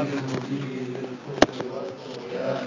المبين للكفر والطغيان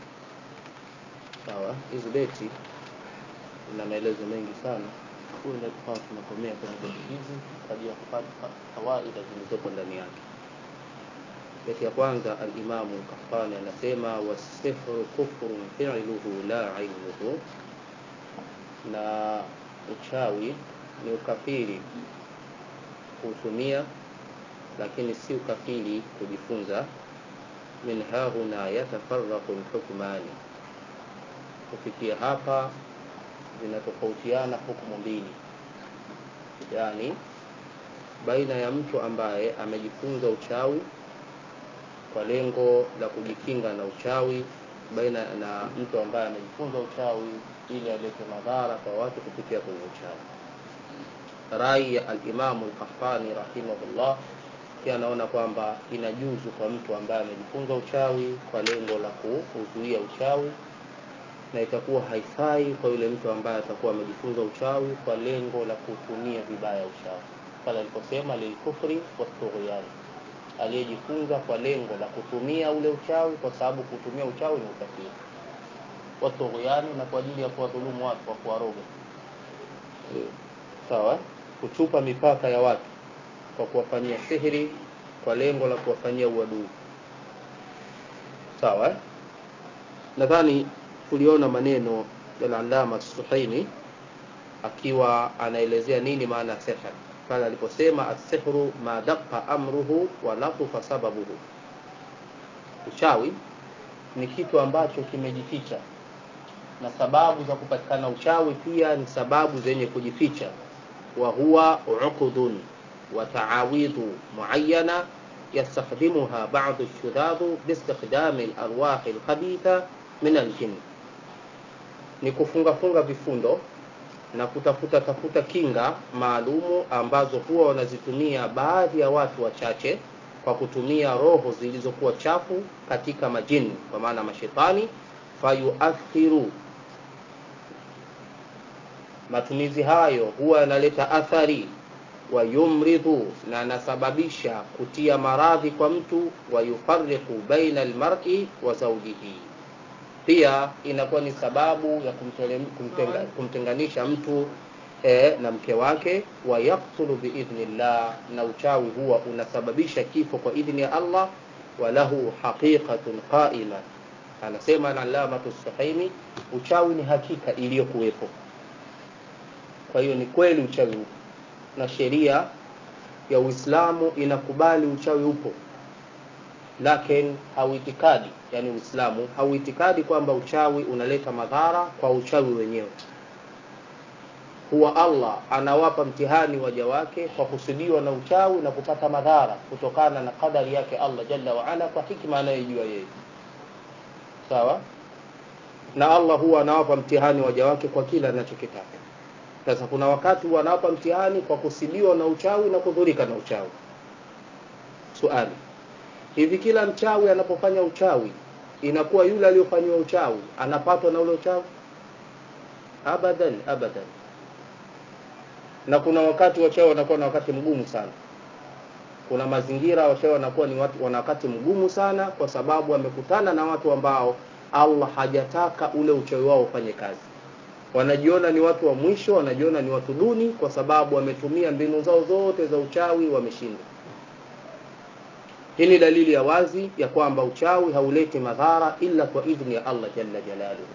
sawa hizi beti na maelezo mengi sana huenda tukawa tunakomea kwenye beti hizi kwa ajili ya kupata fawaida zilizopo ndani yake beti ya kwanza alimamu kahtani anasema wasihru kufrun filuhu la ilmuhu na uchawi ni ukafiri kuutumia lakini si ukafiri kujifunza min hahuna yatafaraqu lhukmani kufikia hapa zinatofautiana hukumu mbili yaani baina ya mtu ambaye amejifunza uchawi kwa lengo la kujikinga na uchawi baina na mtu ambaye amejifunza uchawi ili alete madhara kwa watu kupitia kwenye uchawi rai ya alimamu lkahtani rahimahullah pia anaona kwamba inajuzu kwa mtu ambaye amejifunza uchawi kwa lengo la kuzuia uchawi na itakuwa haifai kwa yule mtu ambaye atakuwa amejifunza uchawi kwa lengo la kutumia vibaya uchawi pale aliposema lilkufri watughyani aliyejifunza kwa lengo la kutumia ule uchawi kwa sababu kutumia uchawi ni ukafiri watughyani na kwa ajili ya kuwadhulumu watu kwa kuwaroga sawa kuchupa mipaka ya watu kwa kuwafanyia sihiri kwa lengo la kuwafanyia uadui sawa nadhani tuliona maneno ya Allama Suhaimi akiwa anaelezea nini maana ya sihr pale aliposema asihru ma daqqa amruhu wa latufa sababuhu uchawi ni kitu ambacho kimejificha na sababu za kupatikana uchawi pia ni sababu zenye kujificha wa huwa uqudun wa taawidhu muayyana yastakhdimuha ba'd ash-shudad biistikhdam al-arwah al-khabitha min al-jinn ni kufunga funga vifundo na kutafuta tafuta kinga maalumu ambazo huwa wanazitumia baadhi ya watu wachache kwa kutumia roho zilizokuwa chafu katika majini kwa maana mashetani fayuathiru matumizi hayo huwa yanaleta athari wayumridhu na anasababisha kutia maradhi kwa mtu wayufariqu baina almar'i wa zawjihi pia inakuwa ni sababu ya kumtele, kumtenga, kumtenganisha mtu e, na mke wake wayaktulu biidhnillah na uchawi huwa unasababisha kifo kwa idhni ya Allah walahu haqiqatun qaima anasema alamatu sahaimi uchawi ni hakika iliyokuwepo kwa hiyo ni kweli uchawi upo na sheria ya Uislamu inakubali uchawi upo lakini hauitikadi yani Uislamu hauitikadi kwamba uchawi unaleta madhara kwa uchawi wenyewe huwa Allah anawapa mtihani waja wake kwa kusudiwa na uchawi na kupata madhara kutokana na kadari yake Allah jalla wa ala kwa hikma anayojua yeye sawa na Allah huwa anawapa mtihani waja wake kwa kila anachokitaka sasa kuna wakati huwa anawapa mtihani kwa kusidiwa na uchawi na kudhurika na uchawi swali hivi kila mchawi anapofanya uchawi inakuwa yule aliyofanyiwa uchawi anapatwa na ule uchawi abadan abadan na kuna wakati wachawi wanakuwa na wakati mgumu sana kuna mazingira wachawi wanakuwa ni watu wana wakati mgumu sana kwa sababu wamekutana na watu ambao Allah hajataka ule uchawi wao ufanye kazi wanajiona ni watu wa mwisho wanajiona ni watu duni kwa sababu wametumia mbinu zao zote za uchawi wameshinda hii ni dalili ya wazi ya kwamba uchawi hauleti madhara illa kwa idhni ya Allah jalla jalaluhu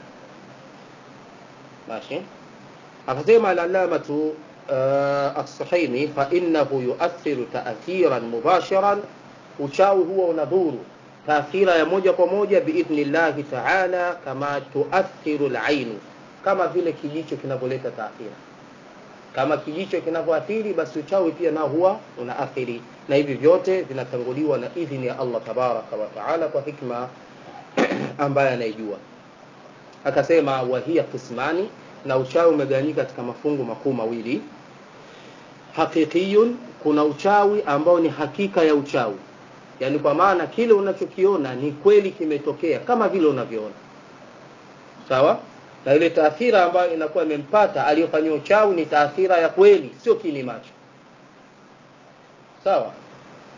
ماشي akasema al-allamatu uh, as-sahimi fa innahu yu'athiru ta'thiran mubashiran uchawi huwa unadhuru taathira ya moja kwa moja biidhnillahi ta'ala kama tuathiru al-ain kama vile kijicho kinavyoleta taathira kama kijicho kinavyoathiri basi uchawi pia nao huwa unaathiri na hivi vyote vinatanguliwa na idhini ya Allah tabaraka wa taala kwa hikma ambaye anaijua akasema wahia kismani na uchawi umegawanyika katika mafungu makuu mawili haqiqiyun kuna uchawi ambao ni hakika ya uchawi yani kwa maana kile unachokiona ni kweli kimetokea kama vile unavyoona sawa na ile taathira ambayo inakuwa imempata aliyofanyia uchawi ni taathira ya kweli sio kini macho sawa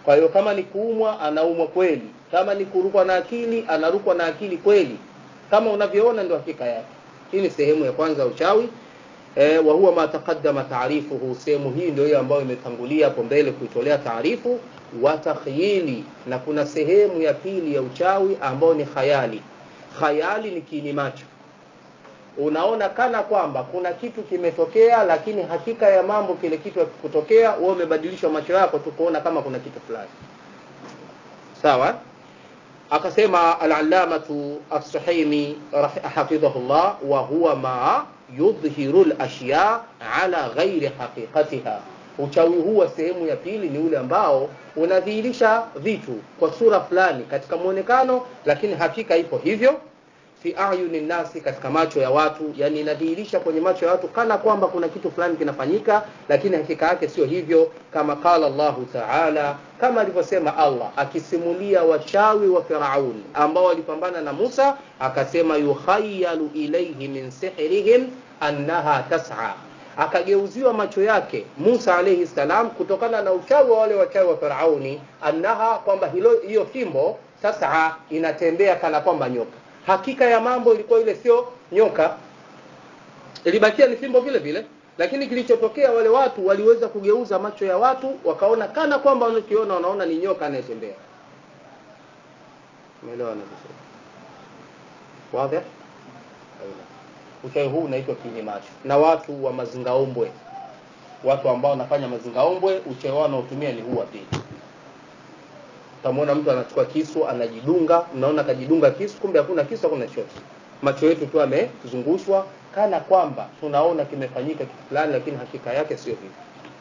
kwa hiyo kama ni kuumwa anaumwa kweli kama ni kurukwa na akili anarukwa na akili kweli kama unavyoona ndio hakika yake hii ni sehemu ya kwanza ya uchawi e, wa huwa ma taqaddama taarifuhu sehemu hii ndio hiyo ambayo imetangulia hapo mbele kuitolea taarifu wa takhyili na kuna sehemu ya pili ya uchawi ambayo ni khayali khayali ni kiini macho unaona kana kwamba kuna kitu kimetokea lakini hakika ya mambo kile kitu hakikutokea wewe umebadilishwa macho yako tu kuona kama kuna kitu fulani sawa akasema al-allamatu as-suhaimi hafidhahullah wa huwa ma yudhhiru al-ashya ala ghairi haqiqatiha uchawi huu wa sehemu ya pili ni ule ambao unadhihirisha vitu kwa sura fulani katika muonekano lakini hakika ipo hivyo fi ayuni nasi katika macho ya watu yani inadhihirisha kwenye macho ya watu kana kwamba kuna kitu fulani kinafanyika lakini hakika yake sio hivyo kama qala Allahu Ta'ala kama alivyosema Allah akisimulia wachawi wa Firaun ambao walipambana na Musa akasema yukhayyalu ilayhi min sihrihim annaha tas'a akageuziwa macho yake Musa alayhi salam kutokana na uchawi wa wale wachawi wa Firauni annaha kwamba hilo hiyo fimbo sasa inatembea kana kwamba nyoka hakika ya mambo ilikuwa ile sio nyoka ilibakia ni fimbo vile vile lakini kilichotokea wale watu waliweza kugeuza macho ya watu wakaona kana kwamba wanachokiona wanaona ni nyoka anayetembea umeelewa vizuri wazi uchawi huu unaitwa kiini macho na watu wa mazingaombwe watu ambao wanafanya mazingaombwe uchawi wao wanaotumia ni huu wa pili utamwona mtu anachukua kisu anajidunga mnaona kajidunga kisu kumbe hakuna kisu hakuna chochote macho yetu tu amezungushwa kana kwamba tunaona kimefanyika kitu fulani lakini hakika yake sio hivyo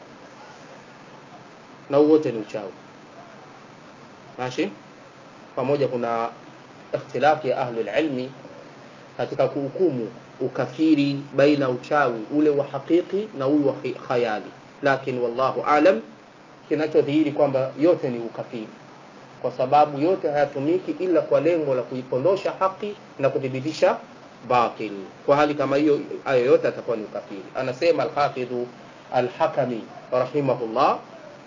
na wote ni uchawi mashi pamoja kuna ikhtilafi ya ahli ilmi katika kuhukumu ukafiri baina uchawi ule wa hakiki na huyu wa khayali lakini wallahu alam kinachodhihiri kwamba yote ni ukafiri kwa sababu yote hayatumiki ila kwa lengo la kuipondosha haki na kudhibitisha batil kwa hali kama hiyo hayo yote atakuwa ni ukafiri anasema al-hafidh al-hakami rahimahullah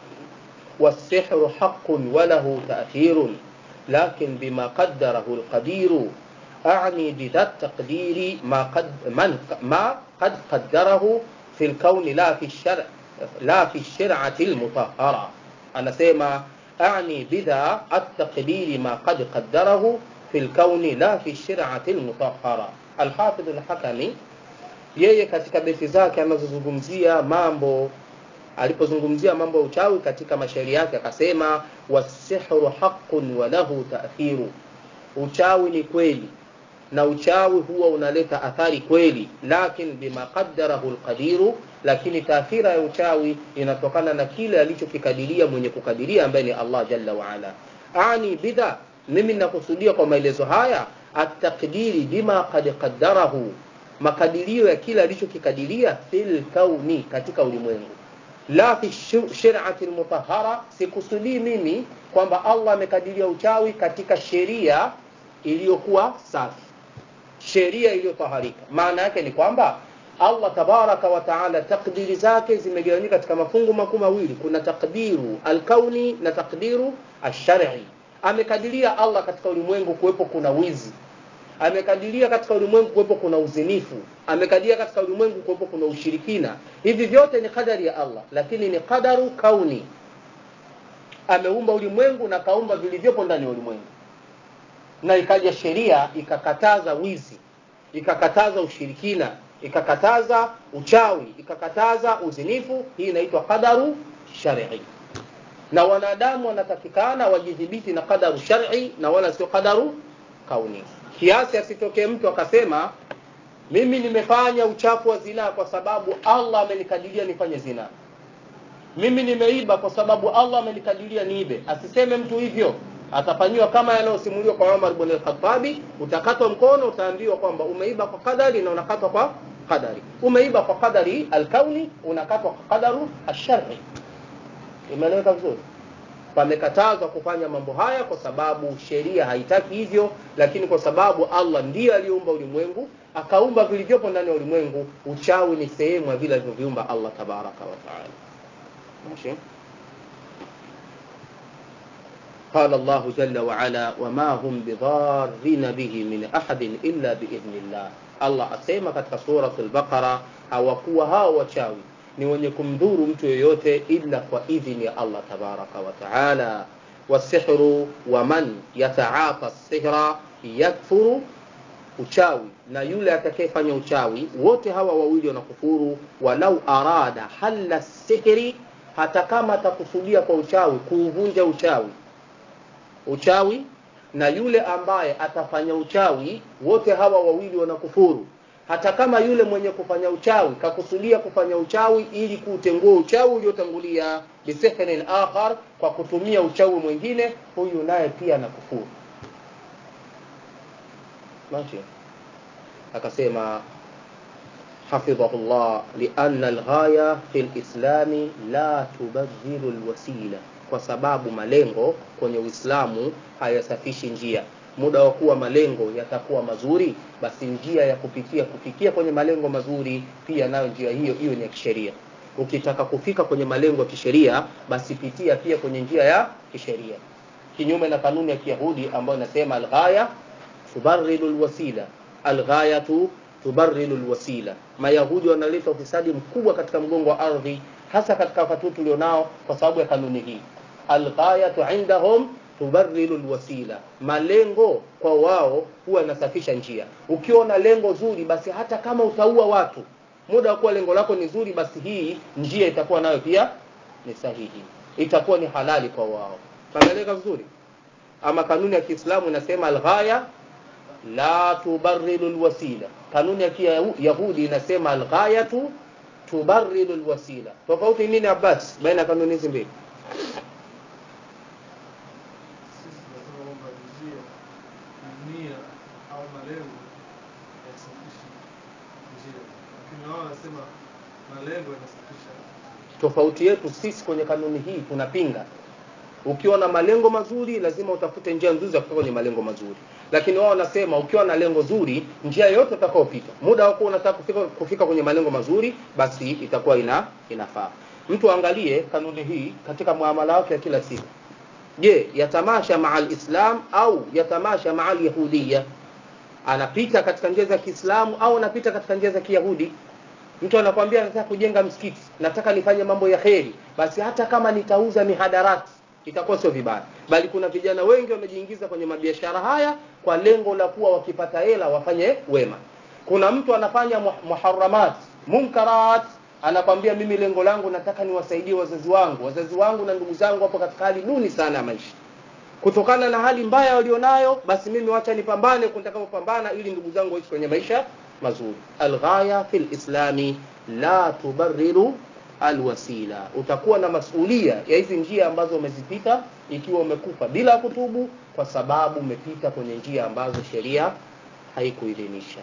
والسحر حق وله تأثير لكن بما قدره القدير أعني بذا التقدير ما قد من ما قد قدره في الكون لا في الشرع لا في الشرعة المطهرة أنا سيما أعني بذا التقدير ما قد قدره في الكون لا في الشرعة المطهرة الحافظ الحكمي yeye katika beti zake anazozungumzia mambo alipozungumzia mambo ya uchawi katika mashairi yake akasema wasihru haqqun wa lahu ta'thiru uchawi ni kweli na uchawi huwa unaleta athari kweli lakin bima qaddarahu alqadiru lakini taathira ya uchawi inatokana na kile alichokikadiria mwenye kukadiria ambaye ni Allah jalla wa ala ani bidha mimi ninakusudia kwa maelezo haya at-taqdiri bima qad qaddarahu makadirio ya kile alichokikadiria fil kauni katika ulimwengu la fi shir'ati almutahhara sikusudii mimi kwamba Allah amekadiria uchawi katika sheria iliyokuwa safi sheria iliyotaharika maana yake ni kwamba Allah tabaraka wa taala takdiri zake zimegawanyika katika mafungu makuu mawili kuna takdiru alkauni na takdiru alshar'i amekadiria Allah katika ulimwengu kuwepo kuna wizi amekadiria katika ulimwengu kuwepo kuna uzinifu amekadiria katika ulimwengu kuwepo kuna ushirikina hivi vyote ni kadari ya Allah lakini ni qadaru kauni ameumba ulimwengu na kaumba vilivyopo ndani ya ulimwengu na ikaja sheria ikakataza wizi ikakataza ushirikina ikakataza uchawi ikakataza uzinifu hii inaitwa qadaru shar'i na wanadamu wanatakikana wajidhibiti na qadaru shar'i na wala sio qadaru kauni kiasi asitokee mtu akasema mimi nimefanya uchafu wa zinaa kwa sababu Allah amenikadiria nifanye zinaa mimi nimeiba kwa sababu Allah amenikadiria niibe asiseme mtu hivyo atafanyiwa kama yanayosimuliwa kwa Umar ibn al-Khattabi utakatwa mkono utaambiwa kwamba umeiba kwa kadari na unakatwa kwa kadari umeiba kwa kadari al-kauni unakatwa kwa qadaru ash-shar'i imeeleweka vizuri pamekatazwa kufanya mambo haya kwa sababu sheria haitaki hivyo lakini kwa sababu Allah ndiye aliumba ulimwengu akaumba vilivyopo ndani ya ulimwengu uchawi ni sehemu ya vile alivyoviumba Allah tabaraka wa taala ماشي قال الله جل وعلا وما هم بضارين به من أحد إلا بإذن الله Allah asema katika suratul Baqara, hawakuwa hao wachawi ni wenye kumdhuru mtu yoyote ila kwa idhini ya Allah tabaraka wa taala. Wasihru wa man yataafa sihra yakfuru, uchawi na yule atakayefanya uchawi, wote hawa wawili wanakufuru. Walau arada halla sihri, hata kama atakusudia kwa uchawi kuuvunja uchawi uchawi na yule ambaye atafanya uchawi, wote hawa wawili wanakufuru. Hata kama yule mwenye kufanya uchawi kakusudia kufanya uchawi ili kuutengua uchawi uliotangulia bisihrin akhar, kwa kutumia uchawi mwingine, huyu naye pia anakufuru. Mashi akasema hafidhahullah, lianna alghaya fi lislami la tubadhilu lwasila kwa sababu malengo kwenye Uislamu hayasafishi njia. Muda wa kuwa malengo yatakuwa mazuri, basi njia ya kupitia kufikia kwenye malengo mazuri pia nayo njia hiyo hiyo ni ya kisheria. Ukitaka kufika kwenye malengo ya kisheria, basi pitia pia kwenye njia ya kisheria, kinyume na kanuni ya Kiyahudi ambayo inasema alghaya tubarridu alwasila, alghayatu tubarridu alwasila. Mayahudi wanaleta ufisadi mkubwa katika mgongo wa ardhi, hasa katika wakati huu tulionao, kwa sababu ya kanuni hii alghayatu indahum tubarrilu alwasila, malengo kwa wao huwa yanasafisha njia. Ukiwa na lengo zuri, basi hata kama utaua watu, muda wa kuwa lengo lako ni zuri, basi hii njia itakuwa nayo pia ni sahihi, itakuwa ni halali kwa wao. Pameleka vizuri. Ama kanuni ya Kiislamu inasema alghaya la tubarrilu alwasila. Kanuni ya Kiyahudi inasema alghayatu tubarrilu alwasila. Tofauti nini Abbas baina ya kanuni hizi mbili? Sisi tunasema kwamba njia, nia au malengo yasafishi njia, lakini wao wanasema malengo yanasafisha. Tofauti yetu sisi kwenye kanuni hii tunapinga. Ukiwa na malengo mazuri, lazima utafute njia nzuri za kufika kwenye malengo mazuri, lakini wao wanasema ukiwa na lengo zuri, njia yoyote utakaopita, muda wako unataka kufika, kufika kwenye malengo mazuri, basi itakuwa ina inafaa. Mtu aangalie kanuni hii katika muamala wake ya kila siku. Je, yatamasha maa alislam au yatamasha maa alyahudiya? Anapita katika njia za Kiislamu au anapita katika njia za Kiyahudi? Mtu anakwambia nataka kujenga msikiti, nataka nifanye mambo ya kheri, basi hata kama nitauza mihadarati itakuwa sio vibaya, bali kuna vijana wengi wamejiingiza kwenye mabiashara haya kwa lengo la kuwa wakipata hela wafanye wema. Kuna mtu anafanya mu- muharamat munkarat, anakwambia mimi lengo langu nataka niwasaidie wazazi wangu, wazazi wangu na ndugu zangu wapo katika hali duni sana ya maisha kutokana na hali mbaya walionayo, basi mimi wacha nipambane kutakapopambana ili ndugu zangu waishi kwenye maisha mazuri. Alghaya fil islami la tubarriru alwasila. Utakuwa na masulia ya hizi njia ambazo umezipita ikiwa umekufa bila kutubu, kwa sababu umepita kwenye njia ambazo sheria haikuidhinisha.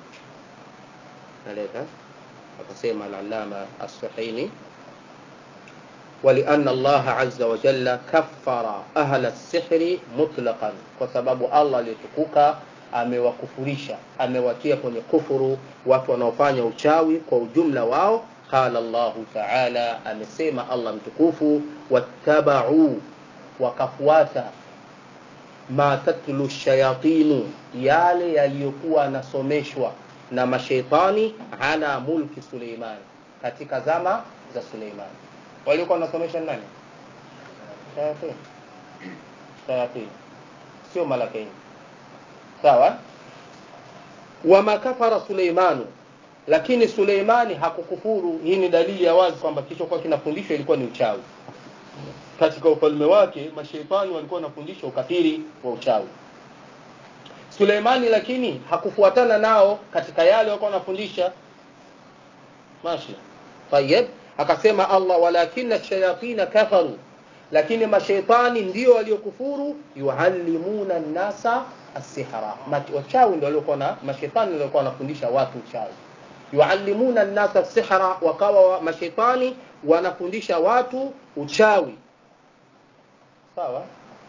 Naleta akasema al-Allama as-Suhaini ولأن الله عز وجل كفر أهل السحر مطلقا kwa sababu Allah aliyetukuka amewakufurisha amewatia kwenye kufuru watu wanaofanya uchawi kwa ujumla wao qala Allahu ta'ala amesema Allah mtukufu wattabau wakafuata ma tatlu shayatinu yale yaliyokuwa yanasomeshwa na mashaitani ala mulki Suleiman katika zama za Suleiman waliokuwa wanasomesha nani? Shayatin. Shayatin, sio malakaini. Sawa. Wama kafara Suleimanu, lakini Suleimani hakukufuru. Hii ni dalili ya wazi kwamba kilichokuwa kinafundishwa ilikuwa ni uchawi. Katika ufalme wake mashaitani walikuwa wanafundisha ukafiri wa uchawi. Suleimani lakini hakufuatana nao katika yale walikuwa wanafundisha. Mashi. Tayeb, akasema Allah walakina shayatina kafaru, lakini mashaitani ndio waliokufuru, yuallimuna nnasa assihra, wachawi ndio waliokuwa na mashaitani ndio walikuwa wanafundisha watu uchawi. Yuallimuna nnasa assihra, wakawa wa- mashaitani wanafundisha watu uchawi. Sawa,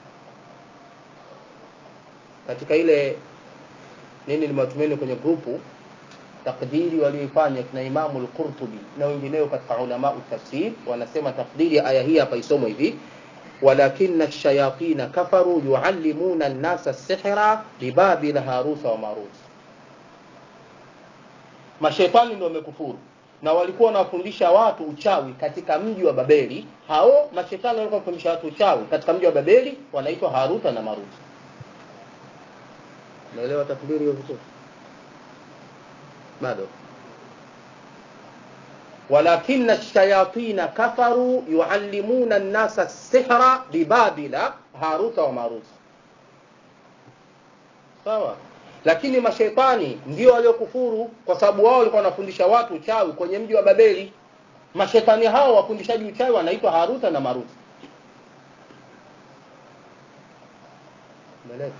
katika ile nini nimewatumeni kwenye grupu takdiri walioifanya kina Imamu al-Qurtubi na wengineo katika ulama tafsir wanasema takdiri ya aya hii hapa isomwe hivi ولكن الشياطين كفروا يعلمون الناس السحر ببابل هاروت وماروت mashetani ndio wamekufuru na walikuwa wanawafundisha watu uchawi katika mji wa babeli hao mashetani walikuwa wanafundisha watu uchawi katika mji wa babeli wanaitwa haruta na maruta naelewa takbiri hiyo vizuri bado ولكن الشياطين كفروا يعلمون الناس السحر ببابل هاروت وماروت sawa lakini mashetani ndio waliokufuru kwa sababu wao walikuwa wanafundisha watu uchawi kwenye mji wa babeli mashetani hao wafundishaji uchawi wanaitwa haruta na maruta Umeelewa?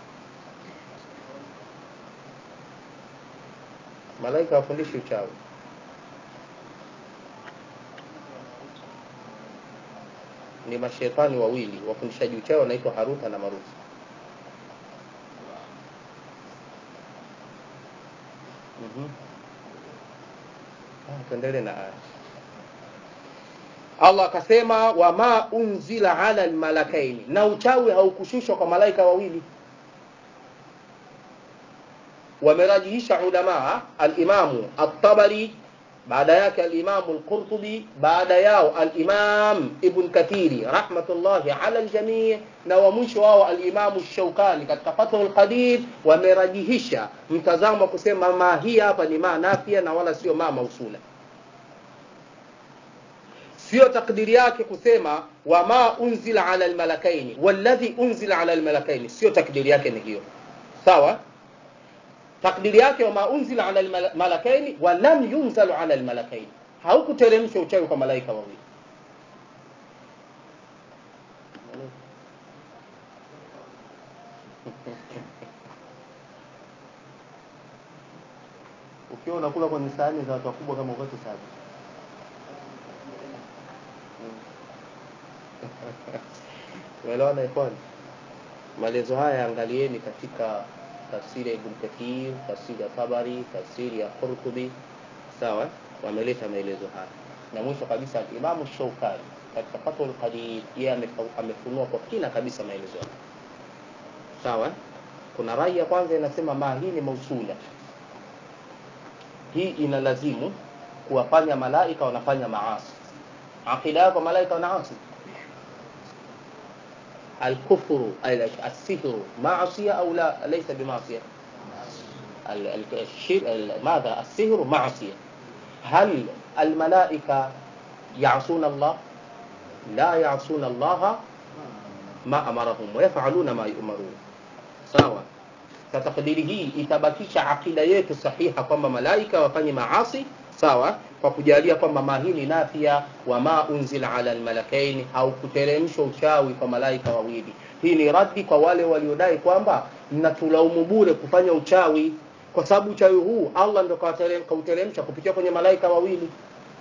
malaika wafundishi uchawi ni mashetani wawili wafundishaji uchawi wanaitwa haruta na maruta Mhm. Ah, tuendelee na aya allah akasema wama unzila ala lmalakaini na uchawi haukushushwa kwa malaika wawili wamerajihisha ulamaa alimamu altabari baada yake alimamu lqurtubi baada yao alimam ibn kathiri rahmatullahi ala ljamii na wa mwisho wao alimamu shaukani katika fathu lqadir wamerajihisha mtazamo wa kusema ma hii hapa ni maa nafia na wala sio maa mausula sio takdiri yake kusema wama unzila ala lmalakaini walladhi unzila ala lmalakaini sio takdiri yake ni hiyo sawa takdiri yake wama unzila ala lmalakaini walam yunzalu ala lmalakaini haukuteremshwa uchawi kwa malaika wawili ukiwa unakula kwenye sahani za watu wakubwa kama ukwetu sabi umeelewana ikhwani maelezo haya angalieni katika tafsiri ya ibn kathir tafsiri ya tabari tafsiri ya qurtubi sawa wameleta maelezo haya na mwisho kabisa imamu shaukani katika fathul qadir yeye amefa- amefunua kwa kina kabisa maelezo haya sawa kuna rai ya kwanza inasema ma hii ni mausula hii inalazimu kuwafanya malaika wanafanya maasi aqida yako malaika wanaasi الكفر ال- السحر معصية أو لا ليس بمعصية ال- ال- الشر- ال- ماذا السحر معصية هل الملائكة يعصون الله لا يعصون الله ما أمرهم ويفعلون ما يؤمرون sawa sa takdiri hii itabakisha akida yetu sahiha kwamba malaika wafanye maasi sawa kwa kujalia kwamba ma hii ni nafia wa ma unzila ala almalakaini au kuteremshwa uchawi kwa malaika wawili hii ni raddi kwa wale waliodai kwamba mnatulaumu bure kufanya uchawi kwa sababu uchawi huu allah ndo kawaterem- kauteremsha kupitia kwenye malaika wawili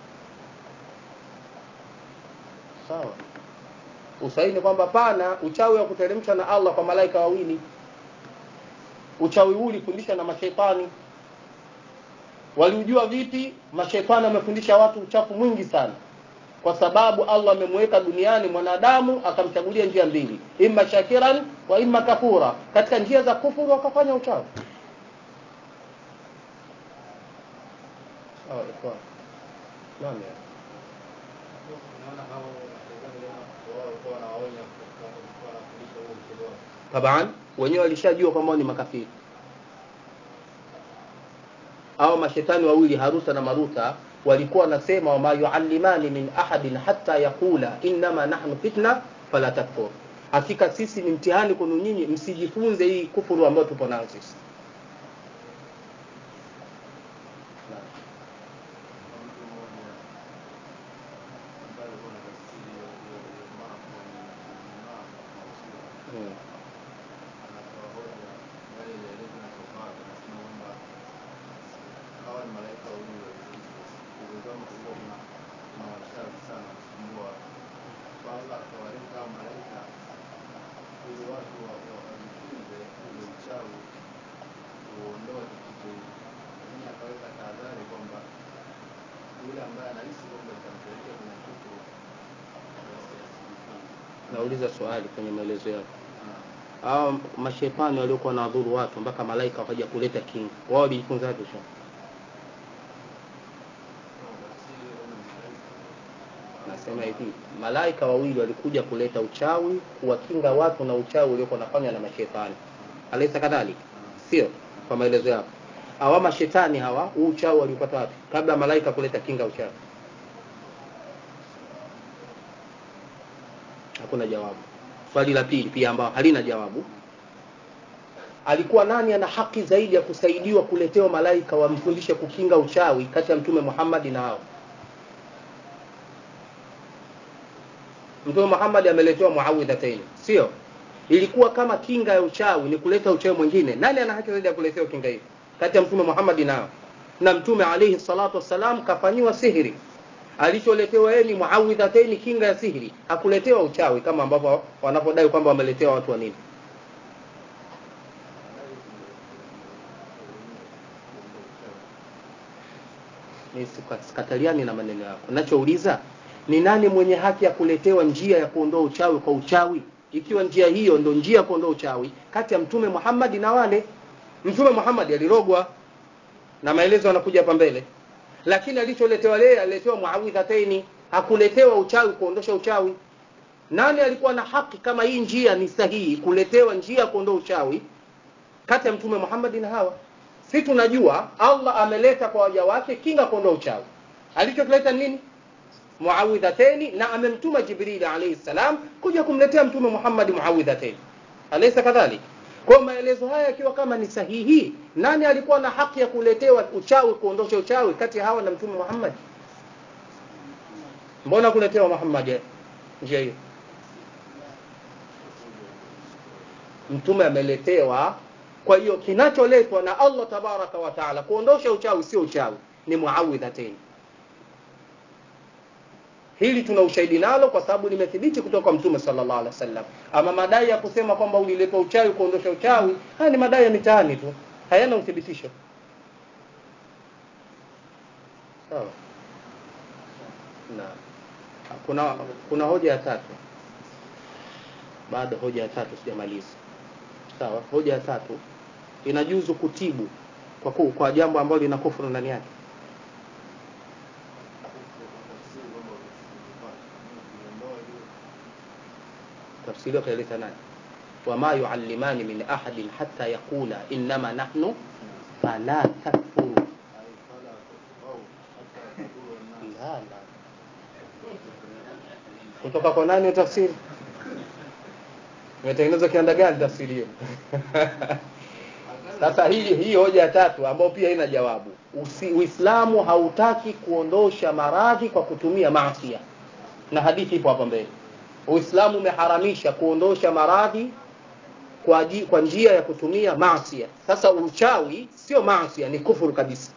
sawa usahihi ni kwamba pana uchawi wa kuteremshwa na allah kwa malaika wawili uchawi huu ulifundishwa na mashetani waliujua vipi mashetani wamefundisha watu uchafu mwingi sana kwa sababu allah amemweka duniani mwanadamu akamchagulia njia mbili imma shakiran wa imma kafura katika njia za kufuru wakafanya uchawi sawa ikhwan naam ya Unaona kama wao walikuwa wanawaonya kwa wanafundisha huo mchezo wao. taban wenyewe walishajua kwamba wao ni makafiri au mashetani wawili haruta na maruta walikuwa wanasema wama yuallimani min ahadin hatta yaqula innama nahnu fitna fala takfur hakika sisi ni mtihani kwenu nyinyi msijifunze hii kufuru ambayo tupo nayo sisi Mtu mmoja ambaye alikuwa na tafsiri ya ya- ya mambo ni mambo mausula hmm. anatoa hoja yale yaliyoelezwa na Sofari anasema kwamba hawa ni malaika wawili waliozidi uwezo wao mkubwa kuna kuna wachawi sana kusumbua kwanza akawaleta hao malaika ili watu wa- wa- wajifunze ule uchawi nauliza swali kwenye maelezo yako hao mashetani waliokuwa wanadhuru watu mpaka malaika wakaja kuleta kinga wao walijifunza wapi sasa nasema hivi malaika wawili walikuja kuleta uchawi kuwakinga watu na uchawi uliokuwa unafanywa na mashetani alaisa kadhalika sio kwa maelezo yako hawa mashetani hawa huu uchawi waliupata wapi kabla ya malaika kuleta kinga ya uchawi hakuna jawabu swali la pili pia ambao halina jawabu alikuwa nani ana haki zaidi ya kusaidiwa kuletewa malaika wamfundishe kukinga uchawi kati ya mtume Muhammad na hao mtume Muhammad ameletewa muawidhataini sio ilikuwa kama kinga ya uchawi ni kuleta uchawi mwingine nani ana haki zaidi ya kuletewa kinga hiyo kati ya mtume Muhammad na hao na mtume alayhi salatu wassalam kafanyiwa sihiri alicholetewa yeye ni muawidhataini kinga ya sihiri hakuletewa uchawi kama ambavyo wanapodai kwamba wameletewa watu wa nini sikataliani na maneno yako nachouliza ni nani mwenye haki ya kuletewa njia ya kuondoa uchawi kwa uchawi ikiwa njia hiyo ndo njia ya kuondoa uchawi kati ya mtume Muhammad na wale mtume Muhammad alirogwa na maelezo yanakuja hapa mbele lakini alicholetewa yeye aliletewa muawidhataini hakuletewa uchawi kuondosha uchawi nani alikuwa na haki kama hii njia ni sahihi kuletewa njia ya kuondoa uchawi kati ya mtume Muhammad na hawa si tunajua Allah ameleta kwa waja wake kinga kuondoa uchawi alichokileta nini muawidhateni na amemtuma Jibril alayhi salam kuja kumletea mtume Muhammad muawidhateni alaysa kadhalik kwa maelezo haya yakiwa kama ni sahihi nani alikuwa na haki ya kuletewa uchawi kuondosha uchawi kati ya hawa na mtume Muhammad mbona kuletewa Muhammad njia hiyo mtume ameletewa kwa hiyo kinacholetwa na Allah tabaraka wa taala kuondosha uchawi sio uchawi ni muawidhatain hili tuna ushahidi nalo kwa sababu limethibiti kutoka kwa mtume sallallahu alaihi wasallam ama madai ya kusema kwamba uliletwa uchawi kuondosha uchawi haya ni madai ya mitaani tu hayana uthibitisho sawa na kuna kuna hoja ya tatu bado hoja ya tatu sijamaliza sawa hoja ya tatu inajuzu kutibu kwa ku, kwa jambo ambalo lina kufuru ndani yake tafsiri akaeleza nani wama yuallimani min ahadin hatta yaqula innama nahnu fala takfuru la la kutoka kwa nani tafsiri imetengenezwa kianda gani tafsiri hiyo sasa hii hii hoja ya tatu ambayo pia ina jawabu Usi, uislamu hautaki kuondosha maradhi kwa kutumia maasi na hadithi ipo hapa mbele uislamu umeharamisha kuondosha maradhi kwa, kwa njia ya kutumia maasi sasa uchawi sio maasi ni kufuru kabisa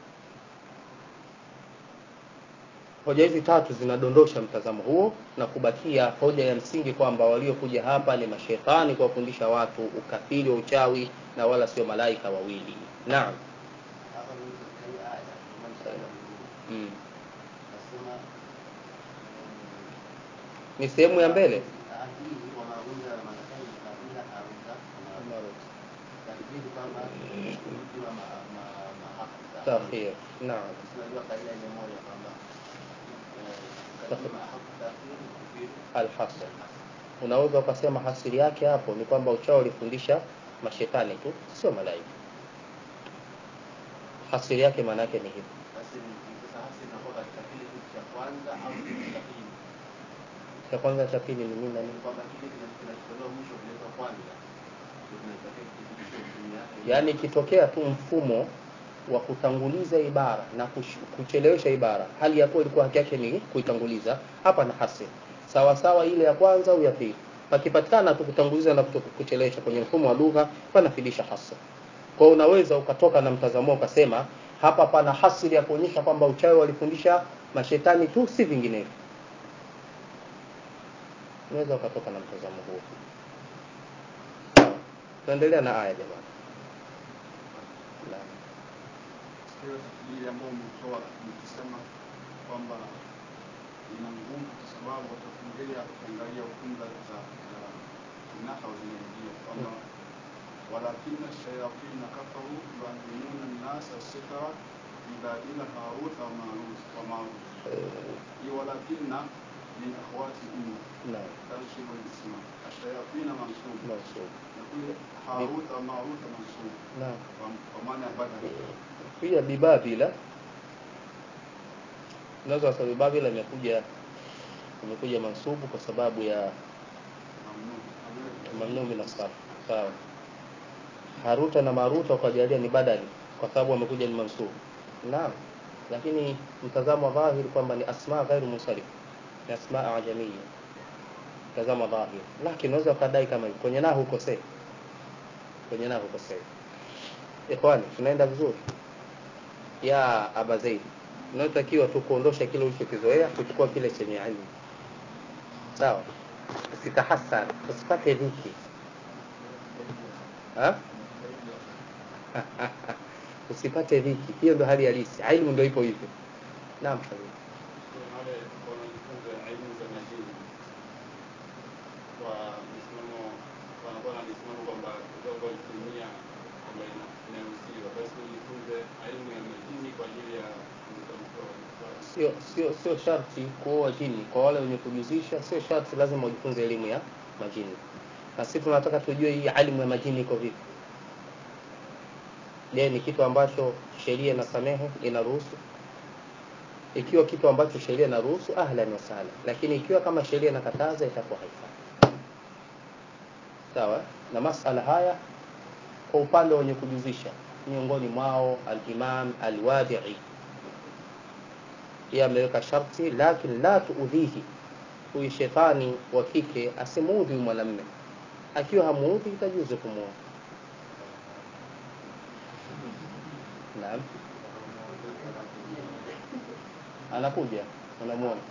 hoja hizi tatu zinadondosha mtazamo huo na kubakia hoja ya msingi kwamba waliokuja hapa ni mashetani kuwafundisha watu ukafiri wa uchawi na wala sio malaika wawili naam mm. ni sehemu ya mbele takhir naam alhasr unaweza ukasema hasiri yake hapo ni kwamba uchawi ulifundisha mashetani tu sio malaika hasiri yake maana yake ni hivi cha kwanza cha pili ni nini na nini yaani ikitokea tu mfumo wa kutanguliza ibara na kuchelewesha ibara hali ya kuwa ilikuwa haki yake ni kuitanguliza hapa na hasiri sawa sawa ile ya kwanza au ya pili pakipatikana tu kutanguliza na kuchelewesha kwenye mfumo wa lugha panafidisha hasa kwa unaweza ukatoka na mtazamo ukasema hapa pana hasiri ya kuonyesha kwamba uchawi walifundisha mashetani tu si vinginevyo unaweza ukatoka na mtazamo huo tuendelea na aya jamani ile ambao umetoa nikisema kwamba ina nguvu kwa sababu watafungilia ukiangalia funga za za nahau zinaingia kwamba walakina shayatina kafaru yuallimuna nnasa sihra ila ila harut wa marut wa marut hii walakina min akhwati umma naam تنصب الاسم الشياطين منصوب mansub يقول هاروت وماروت منصوب naam ومعنى بدل pia bibabila unaweza wasema bibabila imekuja imekuja mansubu kwa sababu ya ممنوع mamnuu min asarf sawa haruta na maruta ukajalia ni badali kwa sababu wamekuja ni mansubu naam lakini mtazamo wa dhahiri kwamba ni asma ghairu munsarif ni asma ajamia mtazamo wa dhahiri lakini unaweza ukadai kama hivi kwenye nahu ukosei kwenye nahu ukosei ikhwani tunaenda vizuri ya aba zaidi unaotakiwa tu kuondosha kile ulichokizoea kuchukua kile chenye ilmu sawa usitahasan usipate dhiki Ha? usipate dhiki hiyo ndo hali halisi ilmu ndo ipo hivyo naam habibi wale wanajifunza elimu za majini kwa msimamo wanakuwa na msimamo kwamba kidogo kutumia kwamba ina- inaruhusiwa basi ujifunze elimu ya majini kwa ajili ya kumtamtoa sio sio sio sharti kuoa jini kwa wale wenye kujuzisha sio sharti lazima ujifunze elimu ya majini na sisi tunataka tujue hii elimu ya majini iko vipi je ni kitu ambacho sheria inasamehe inaruhusu ikiwa kitu ambacho sheria inaruhusu ahlan wa sahlan lakini ikiwa kama sheria inakataza itakuwa haifai sawa na masala haya kwa upande wenye kujuzisha miongoni mwao al-Imam al-Wadi'i yeye ameweka sharti lakini la tuudhihi huyu shetani wa kike asimuudhi huyu mwanamume akiwa hamuudhi itajuzu kumuoa naam anakuja unamuona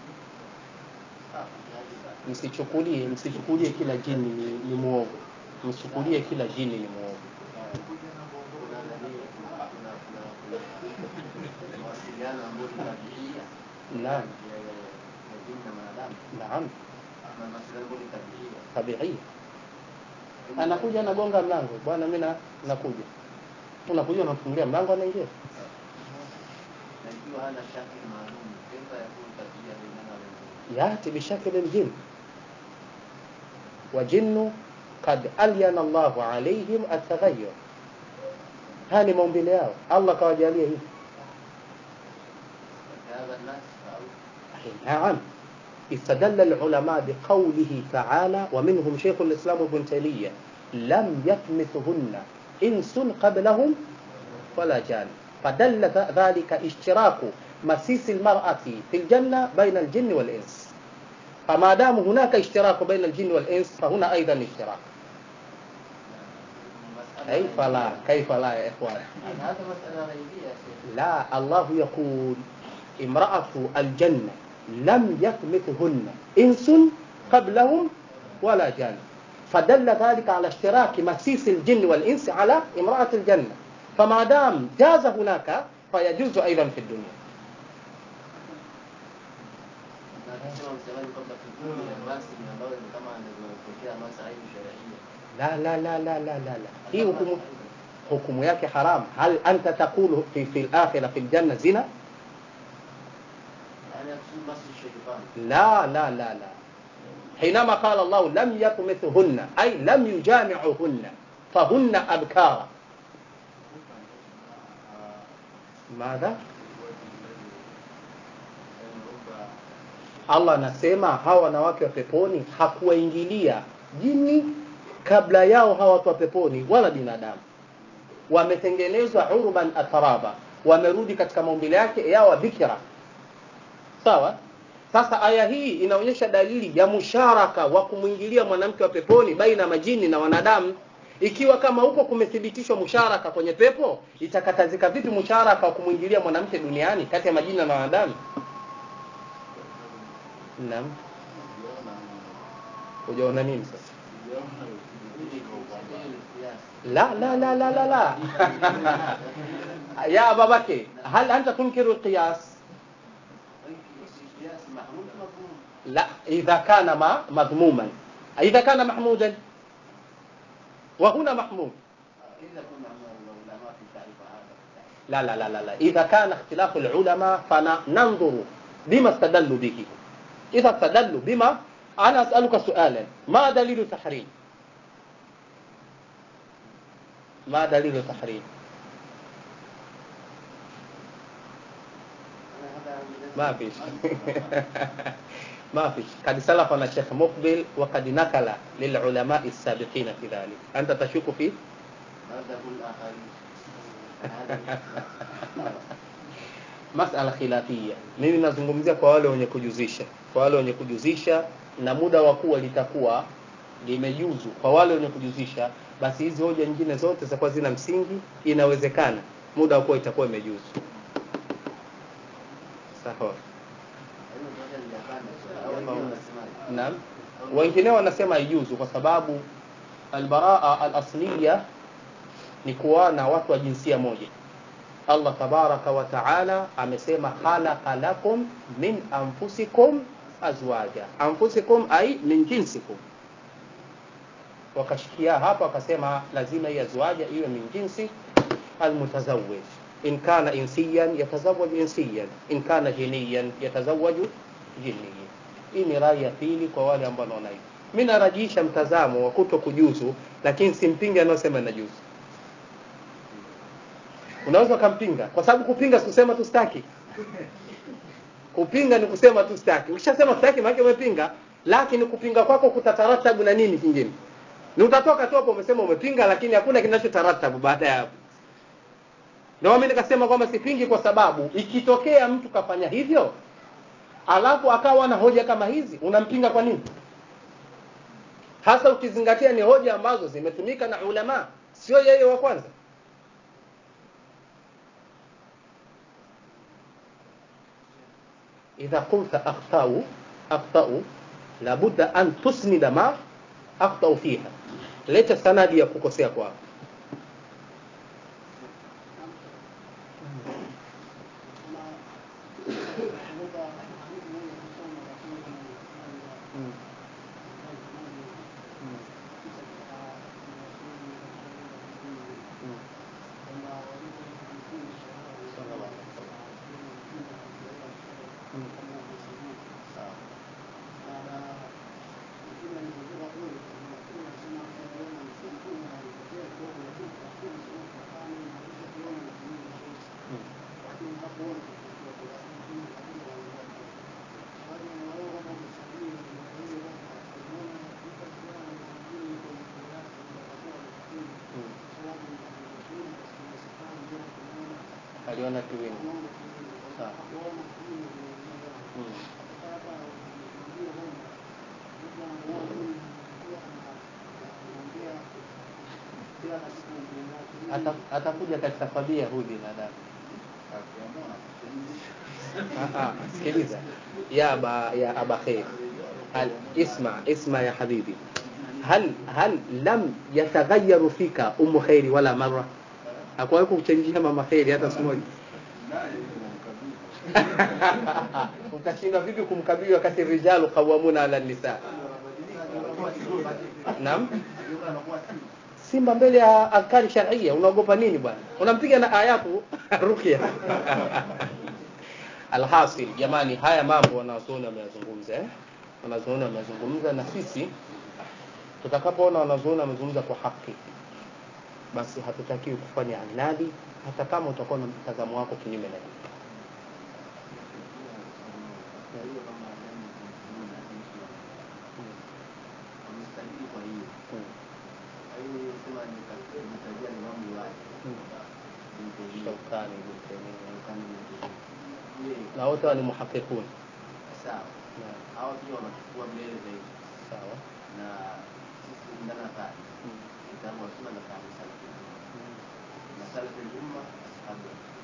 msichukulie msichukulie kila jini ni, ni muovu msichukulie kila jini ni muovu kuna nani kuna kuna kuna kuna mawasiliano ambayo ni tabiia naam ya ya ya jini na mwanadamu naam na mawasiliano ambayo ni tabiia tabiia anakuja anagonga mlango bwana mimi na nakuja unakuja unamfungulia mlango anaingia na ikiwa hana shakli maalum kaifa yakunu tabia bainana wa baina يأتي بشكل الجن وجن قد ألين الله عليهم التغير هاني maumbile yao Allah kawajalia hivi هذا الناس أو نعم استدل العلماء بقوله تعالى ومنهم شيخ الإسلام ابن تيمية لم يتمثهن إنس قبلهم ولا جان فدل ذ- ذلك اشتراك مسيس المرأة في الجنة بين الجن والإنس فما دام هناك اشتراك بين الجن والإنس فهنا أيضا اشتراك مسألة كيف لا غيبية. كيف لا يا إخوان هذا مسألة غيبية يا شيخ لا الله يقول امرأة الجنة لم يثمثهن إنس قبلهم ولا جان فدل ذلك على اشتراك مسيس الجن والإنس على امرأة الجنة فما دام جاز هناك فيجوز أيضا في الدنيا na akisema msemaji kwamba kikundi ya rasmi ambayo ni kama anavyopokea masaibu sharia لا لا لا لا لا لا لا هي حكم حكم yake haram هل أنت تقول في في الآخرة في الجنة زنا يعني يقصد بس الشيطان لا لا لا لا حينما قال الله لم يطمثهن أي لم يجامعهن فهن أبكار ماذا Allah anasema hawa wanawake wa peponi hakuwaingilia jini kabla yao hawa watu wa peponi wala binadamu wametengenezwa urban ataraba wamerudi katika maumbile yake yawa bikira sawa sasa aya hii inaonyesha dalili ya musharaka wa kumwingilia mwanamke wa peponi baina ya majini na wanadamu ikiwa kama huko kumethibitishwa musharaka kwenye pepo itakatazika vipi musharaka wa kumwingilia mwanamke duniani kati ya majini na wanadamu naam hujaona nini sasa لا لا لا لا لا لا يا أبا بكر هل أنت تنكر القياس القياس محمود لا إذا كان ما مذموما إذا كان محمودا وهنا محمود إذا كنا من العلماء في تعريف هذا لا لا لا لا, لا. إذا كان اختلاف العلماء فننظر بما استدلوا به إذا استدلوا بما أنا أسألك سؤالا ما دليل التحريم ما دليل التحريم ما فيش ما فيش قد سلفنا الشيخ مقبل وقد نقل للعلماء السابقين في ذلك أنت تشك فيه ماذا كل آخرين هذا masala khilafia mimi nazungumzia kwa wale wenye kujuzisha kwa wale wenye kujuzisha na muda wa kuwa litakuwa limejuzu kwa wale wenye kujuzisha basi hizi hoja nyingine zote zitakuwa zina msingi inawezekana muda wa kuwa itakuwa imejuzu sawa hiyo moja ni yapanda au wengine wanasemaje naam wengine wanasema haijuzu kwa sababu albaraa alasliya ni kuwana watu wa jinsia moja allah tabaraka wa taala amesema khalaqa lakum min anfusikum azwaja anfusikum ai min jinsikum wakashikia hapa wakasema lazima hii azwaja iwe min jinsi almutazawij in kana insiyan yatazawaju insiyan in kana jiniyan yatazawaju jiniyan hii ni rai ya pili kwa wale ambao wanaona hivi mi narajisha mtazamo wa kuto kujuzu lakini simpinge anayosema inajuzu unaweza ukampinga kwa sababu kupinga sikusema tu staki kupinga ni kusema tu staki ukishasema staki maana umepinga lakini kupinga kwako kutataratabu na nini kingine ni utatoka tu hapo umesema umepinga lakini hakuna kinachotaratabu baada ya hapo ndio mimi nikasema kwamba sipingi kwa sababu ikitokea mtu kafanya hivyo alafu akawa na hoja kama hizi unampinga kwa nini hasa ukizingatia ni hoja ambazo zimetumika na ulama sio yeye wa kwanza idha qulta akhtau akhtau labudda an tusnida ma akhtau fiha leta sanadi ya kukosea kwao aliona kiwingu sawa Mm. Ata- atakuja katika fadhia huyu binadamu Ah, ah, sikiliza ya aba ya aba khair hal isma isma ya habibi hal hal lam yataghayyaru fika umu khairi wala marra hakuwahi kuchangia mama khairi hata siku moja ukashindwa vipi kumkabili wakati rijalu qawamuna ala nisa naam simba mbele ya adhkari sharia unaogopa nini bwana unampiga na ayatu ruqya alhasil jamani haya mambo wanazuoni wameyazungumza eh? wanazuoni wameyazungumza na sisi tutakapoona wanazuoni wamezungumza kwa haki basi hatutakiwi kufanya anadi hata kama utakuwa na mtazamo wako kinyume na hii hiyo kama Adamu na Hawa wamestahili kwa hiyo Mm. kwa hiyo sema nitajia ni mambo wake Mm. Shaukani, Ibn Taymiyyah. na wote hawa ni muhaqiqun sawa Naam. hawa pia wanachukua mbele zaidi sawa na sisi ndana kati Mm. kitabu wa sunna na fahamu sana Mm. na salafu umma ashabu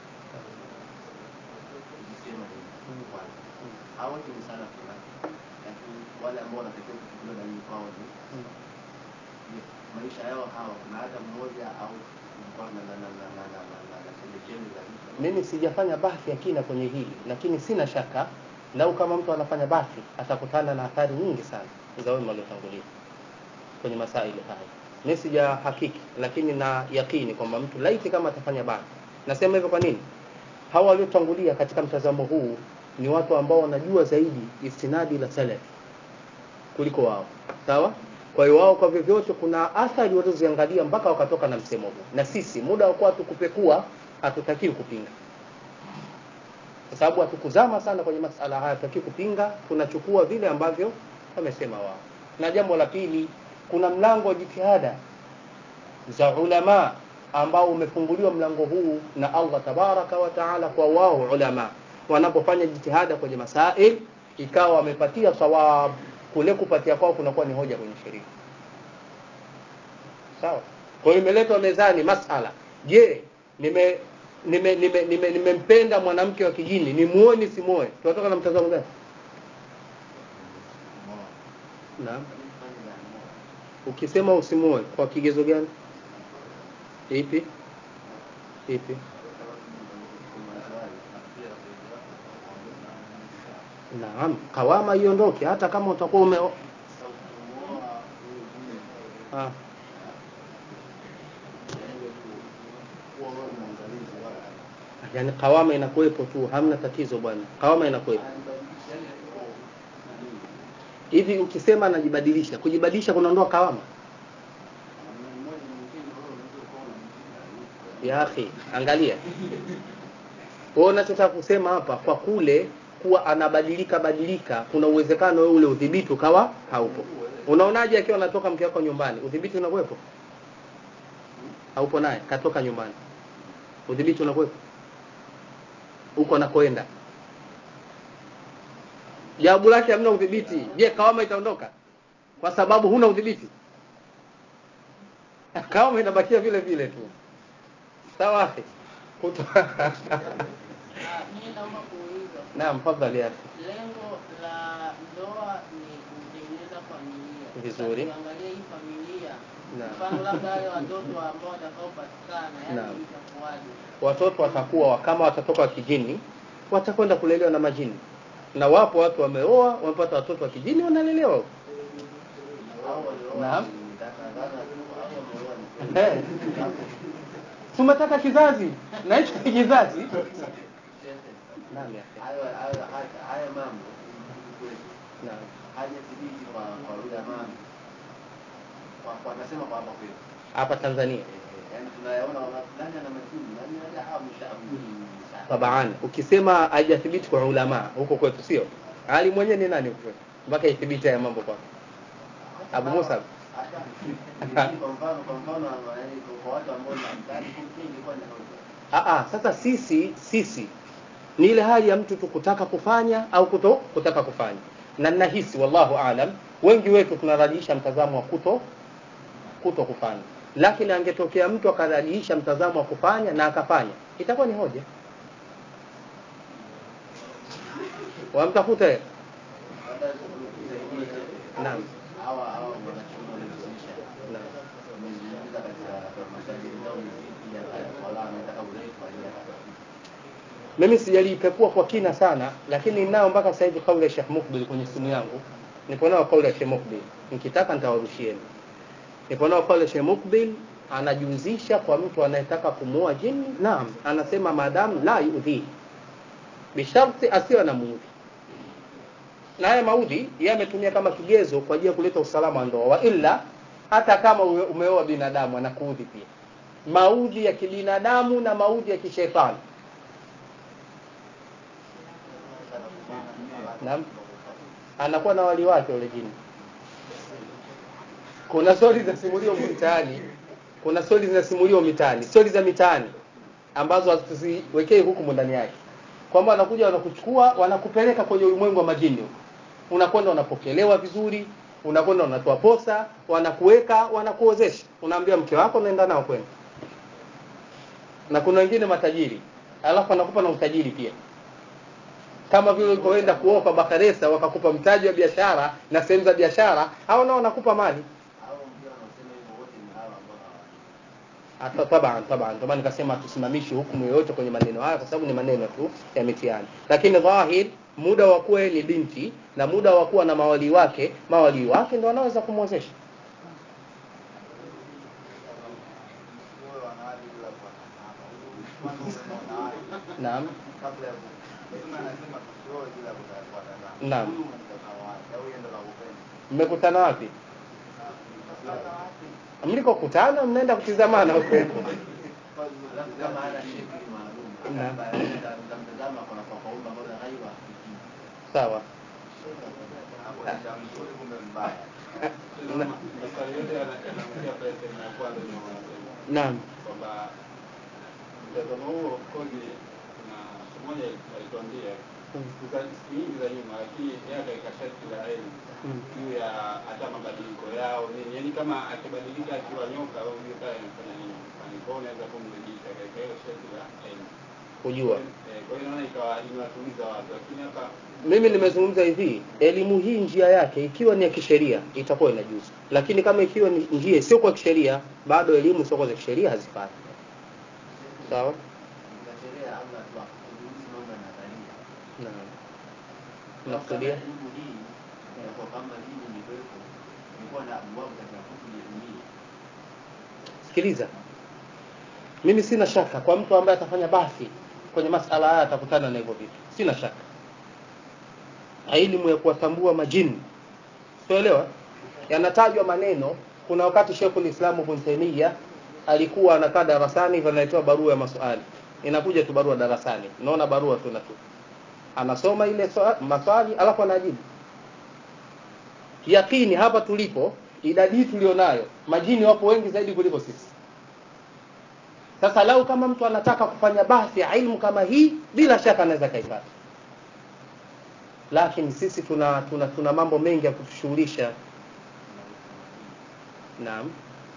ikisema hivi Mm. kwanza Mm. hawa wote ni salafu na lakini wale ambao wanatakiwa kuchukuliwa dalili kwao ni Mm. je, maisha yao hawa kuna hata mmoja au kulikuwa na na na na na na na na na chembe chembe za vitu mimi sijafanya bahthi ya kina kwenye hili lakini sina shaka lau kama mtu anafanya basi atakutana na athari nyingi sana za wema waliotangulia kwenye masaili haya mi sija hakiki lakini na yakini kwamba mtu laiti kama atafanya basi nasema hivyo kwa nini hawa waliotangulia katika mtazamo huu ni watu ambao wanajua zaidi istinadi la salaf kuliko wao sawa kwa hiyo wao kwa vyovyote kuna athari walizoziangalia mpaka wakatoka na msemo huu na sisi muda wa kuwa tukupekua hatutakiwi kupinga kwa sababu hatukuzama sana kwenye masala haya tutaki kupinga tunachukua vile ambavyo wamesema wao na jambo la pili kuna mlango wa jitihada za ulama ambao umefunguliwa mlango huu na Allah tabaraka wa taala kwa wao ulama wanapofanya jitihada kwenye masail ikawa wamepatia sawab kule kupatia kwao kunakuwa ni hoja kwenye sheria sawa kwa hiyo imeletwa mezani masala je nime nimempenda nime, nime, nime nimempenda mwanamke wa kijini nimuone simuoe tunatoka na mtazamo gani naam ukisema usimuoe kwa kigezo gani ipi ipi naam kawama iondoke hata kama utakuwa ume ah. yani kawama inakuwepo tu hamna tatizo bwana kawama inakuwepo hivi ukisema anajibadilisha kujibadilisha kunaondoa kawama ya akhi angalia wewe unachotaka kusema hapa kwa kule kuwa anabadilika badilika kuna uwezekano wewe ule udhibiti ukawa haupo unaonaje akiwa anatoka mke wako nyumbani udhibiti unakuwepo haupo naye katoka nyumbani udhibiti unakuwepo huko anakoenda jawabu lake hamna udhibiti je kawama itaondoka kwa sababu huna udhibiti kawama inabakia vile vile tu sawa akhi Kuto- Mimi naomba kuuliza naam fadhali akhi lengo la ndoa ni kutengeneza familia. Vizuri. Sasa Tuangalie hii familia, Naam. mfano labda wale watoto ambao watakaopatikana, Naam. yani itakuwaje? watoto watakuwa kama watatoka wa kijini watakwenda kulelewa na majini na wapo watu wameoa wamepata watoto wa kijini wanalelewa huko. Naam. Eh. tumetaka kizazi na hicho ni kizazi Naam, ya akhi. hayo hayo haya- haya mambo Naam. hajathibiti kwa kwa ulama kwa kwa nasema kwa hapa kwetu hapa tanzania yaani tunayaona wala fulani ana majini nani nani ah mshaabuni tabaan ukisema haijathibiti kwa ulama huko kwetu sio ali mwenyewe ni nani huko kwetu? mpaka ithibiti haya mambo kwako abu musa hata kwa mfano kwa mfano yaani kwa watu ambao ni mtani kingi kwa ni Aa, sasa sisi sisi ni ile hali ya mtu tu kutaka kufanya au kuto kutaka kufanya na nahisi wallahu alam wengi wetu tunarajiisha mtazamo wa kuto kuto kufanya lakini angetokea mtu akarajiisha mtazamo wa kufanya na akafanya itakuwa ni hoja wamtafuta yeye naam hawa hawa wanachuoni wanajihusisha naam wamezungumza katika masajili zao miziki ya wala wanataka urefu wa ile mimi sijalipekua kwa kina sana lakini ninayo mpaka sasa hivi kauli ya Sheikh Mukbil kwenye simu yangu nipo nayo kauli ya Sheikh Mukbil nikitaka nitawarushieni nipo nayo kauli ya Sheikh Mukbil anajuzisha kwa mtu anayetaka kumuoa jini naam anasema maadamu la yudhi bisharti asiwe na muudhi na haya maudhi yeye ametumia kama kigezo kwa ajili ya kuleta usalama wa ndoa wa illa hata kama ume- umeoa binadamu anakuudhi pia maudhi ya kibinadamu na maudhi ya kishetani Naam. Anakuwa na wali wake yule jini. Kuna stori zinasimuliwa mitaani, kuna stori zinasimuliwa mitaani, stori za mitaani ambazo hatuziwekei hukumu ndani yake, kwamba wanakuja wanakuchukua, wanakupeleka kwenye ulimwengu wa majini huko, unakwenda unapokelewa vizuri, unakwenda unatoa posa, wanakuweka, wanakuozesha, unaambia mke wako, unaenda nao kwenda. Na kuna wengine matajiri, alafu anakupa na utajiri pia kama vile ulipoenda kuoa kwa Bakaresa wakakupa mtaji wa biashara na sehemu za biashara, hao nao wanakupa mali. hao ndio wanaosema hivyo wote ni hawa ambao hawajui Hata taban taban, ndio maana nikasema tusimamishi hukumu yoyote kwenye maneno haya, kwa sababu ni maneno tu ya mitihani, lakini dhahir muda wa kuwa yeye ni binti na muda wa kuwa na mawali wake mawali wake ndio wanaweza kumwozesha Wewe wanawali bila kuwa na mama. Kwanza uwe wanawali. naam kabla ya ku- Mtume anasema tusioe bila kuta- kuwatazama. Naam. Huyu unamtazama wapi? Au yeye ndo kakupenda? mmekutana wapi Sasa wapi? mlikokutana mnaenda kutizamana huko huko Alafu kama hana shekli maalum, Naam. mtamtazama kwa kwa kaumba mbona ghaiba sawa Hapo ni cha mzuri kumbe mbaya. maswali yote yana- yanaanzia pale sehemu ya kwanza ndio wanasema naam kwamba mtazamo huo koji na siku moja alituambia siku za- siku nyingi za nyuma, lakini yeye akaweka sharti la elimu Mm. juu ya hata mabadiliko yao nini, yaani kama akibadilika akiwa nyoka au hiyo pale anafanya nini, Yaani kwa hiyo unaweza kumrudisha katika hilo sharti la elimu. kujua Eh, Kwa hiyo naona ikawa imewatuliza watu, lakini hapa mimi nimezungumza hivi elimu hii njia yake ikiwa ni ya kisheria itakuwa inajuzu lakini kama ikiwa ni njia sio kwa kisheria bado elimu sio za kisheria hazifai sawa katika sheria Allah tu akuruhusu mambo ya nadharia. naam Kama unakusudia elimu hii ya kwa kama dini ni kwetu, ilikuwa na abwabu katika kutubu dunia. sikiliza mimi sina shaka kwa mtu ambaye atafanya basi kwenye masala haya atakutana na hivyo vitu sina shaka elimu ya kuwatambua majini tuelewa yanatajwa maneno kuna wakati Sheikhul Islam Ibn Taymiyyah alikuwa anakaa darasani hivyo analetewa barua ya maswali inakuja tu barua darasani unaona barua tu na tu anasoma ile swa- maswali alafu anajibu yakini hapa tulipo idadi hii tulionayo majini wapo wengi zaidi kuliko sisi sasa lau kama mtu anataka kufanya bahthi ya ilmu kama hii bila shaka anaweza kaipata lakini sisi tuna tuna, tuna mambo mengi ya kutushughulisha naam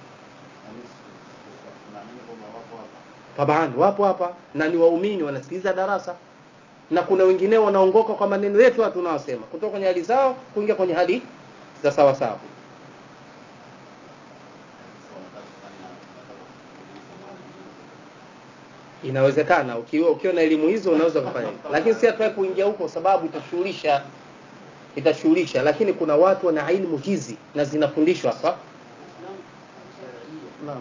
Tunaamini kwamba wapo hapa. taban wapo hapa na ni waumini wanasikiliza darasa na kuna wengineo wanaongoka kwa maneno yetu haya tunawasema kutoka kwenye hali zao kuingia kwenye hali za sawa sawa inawezekana ukiwa ukiwa na elimu hizo unaweza kufanya hivyo lakini si hatuwai kuingia huko sababu itashughulisha itashughulisha lakini kuna watu wana ilmu hizi na zinafundishwa hapa Naam.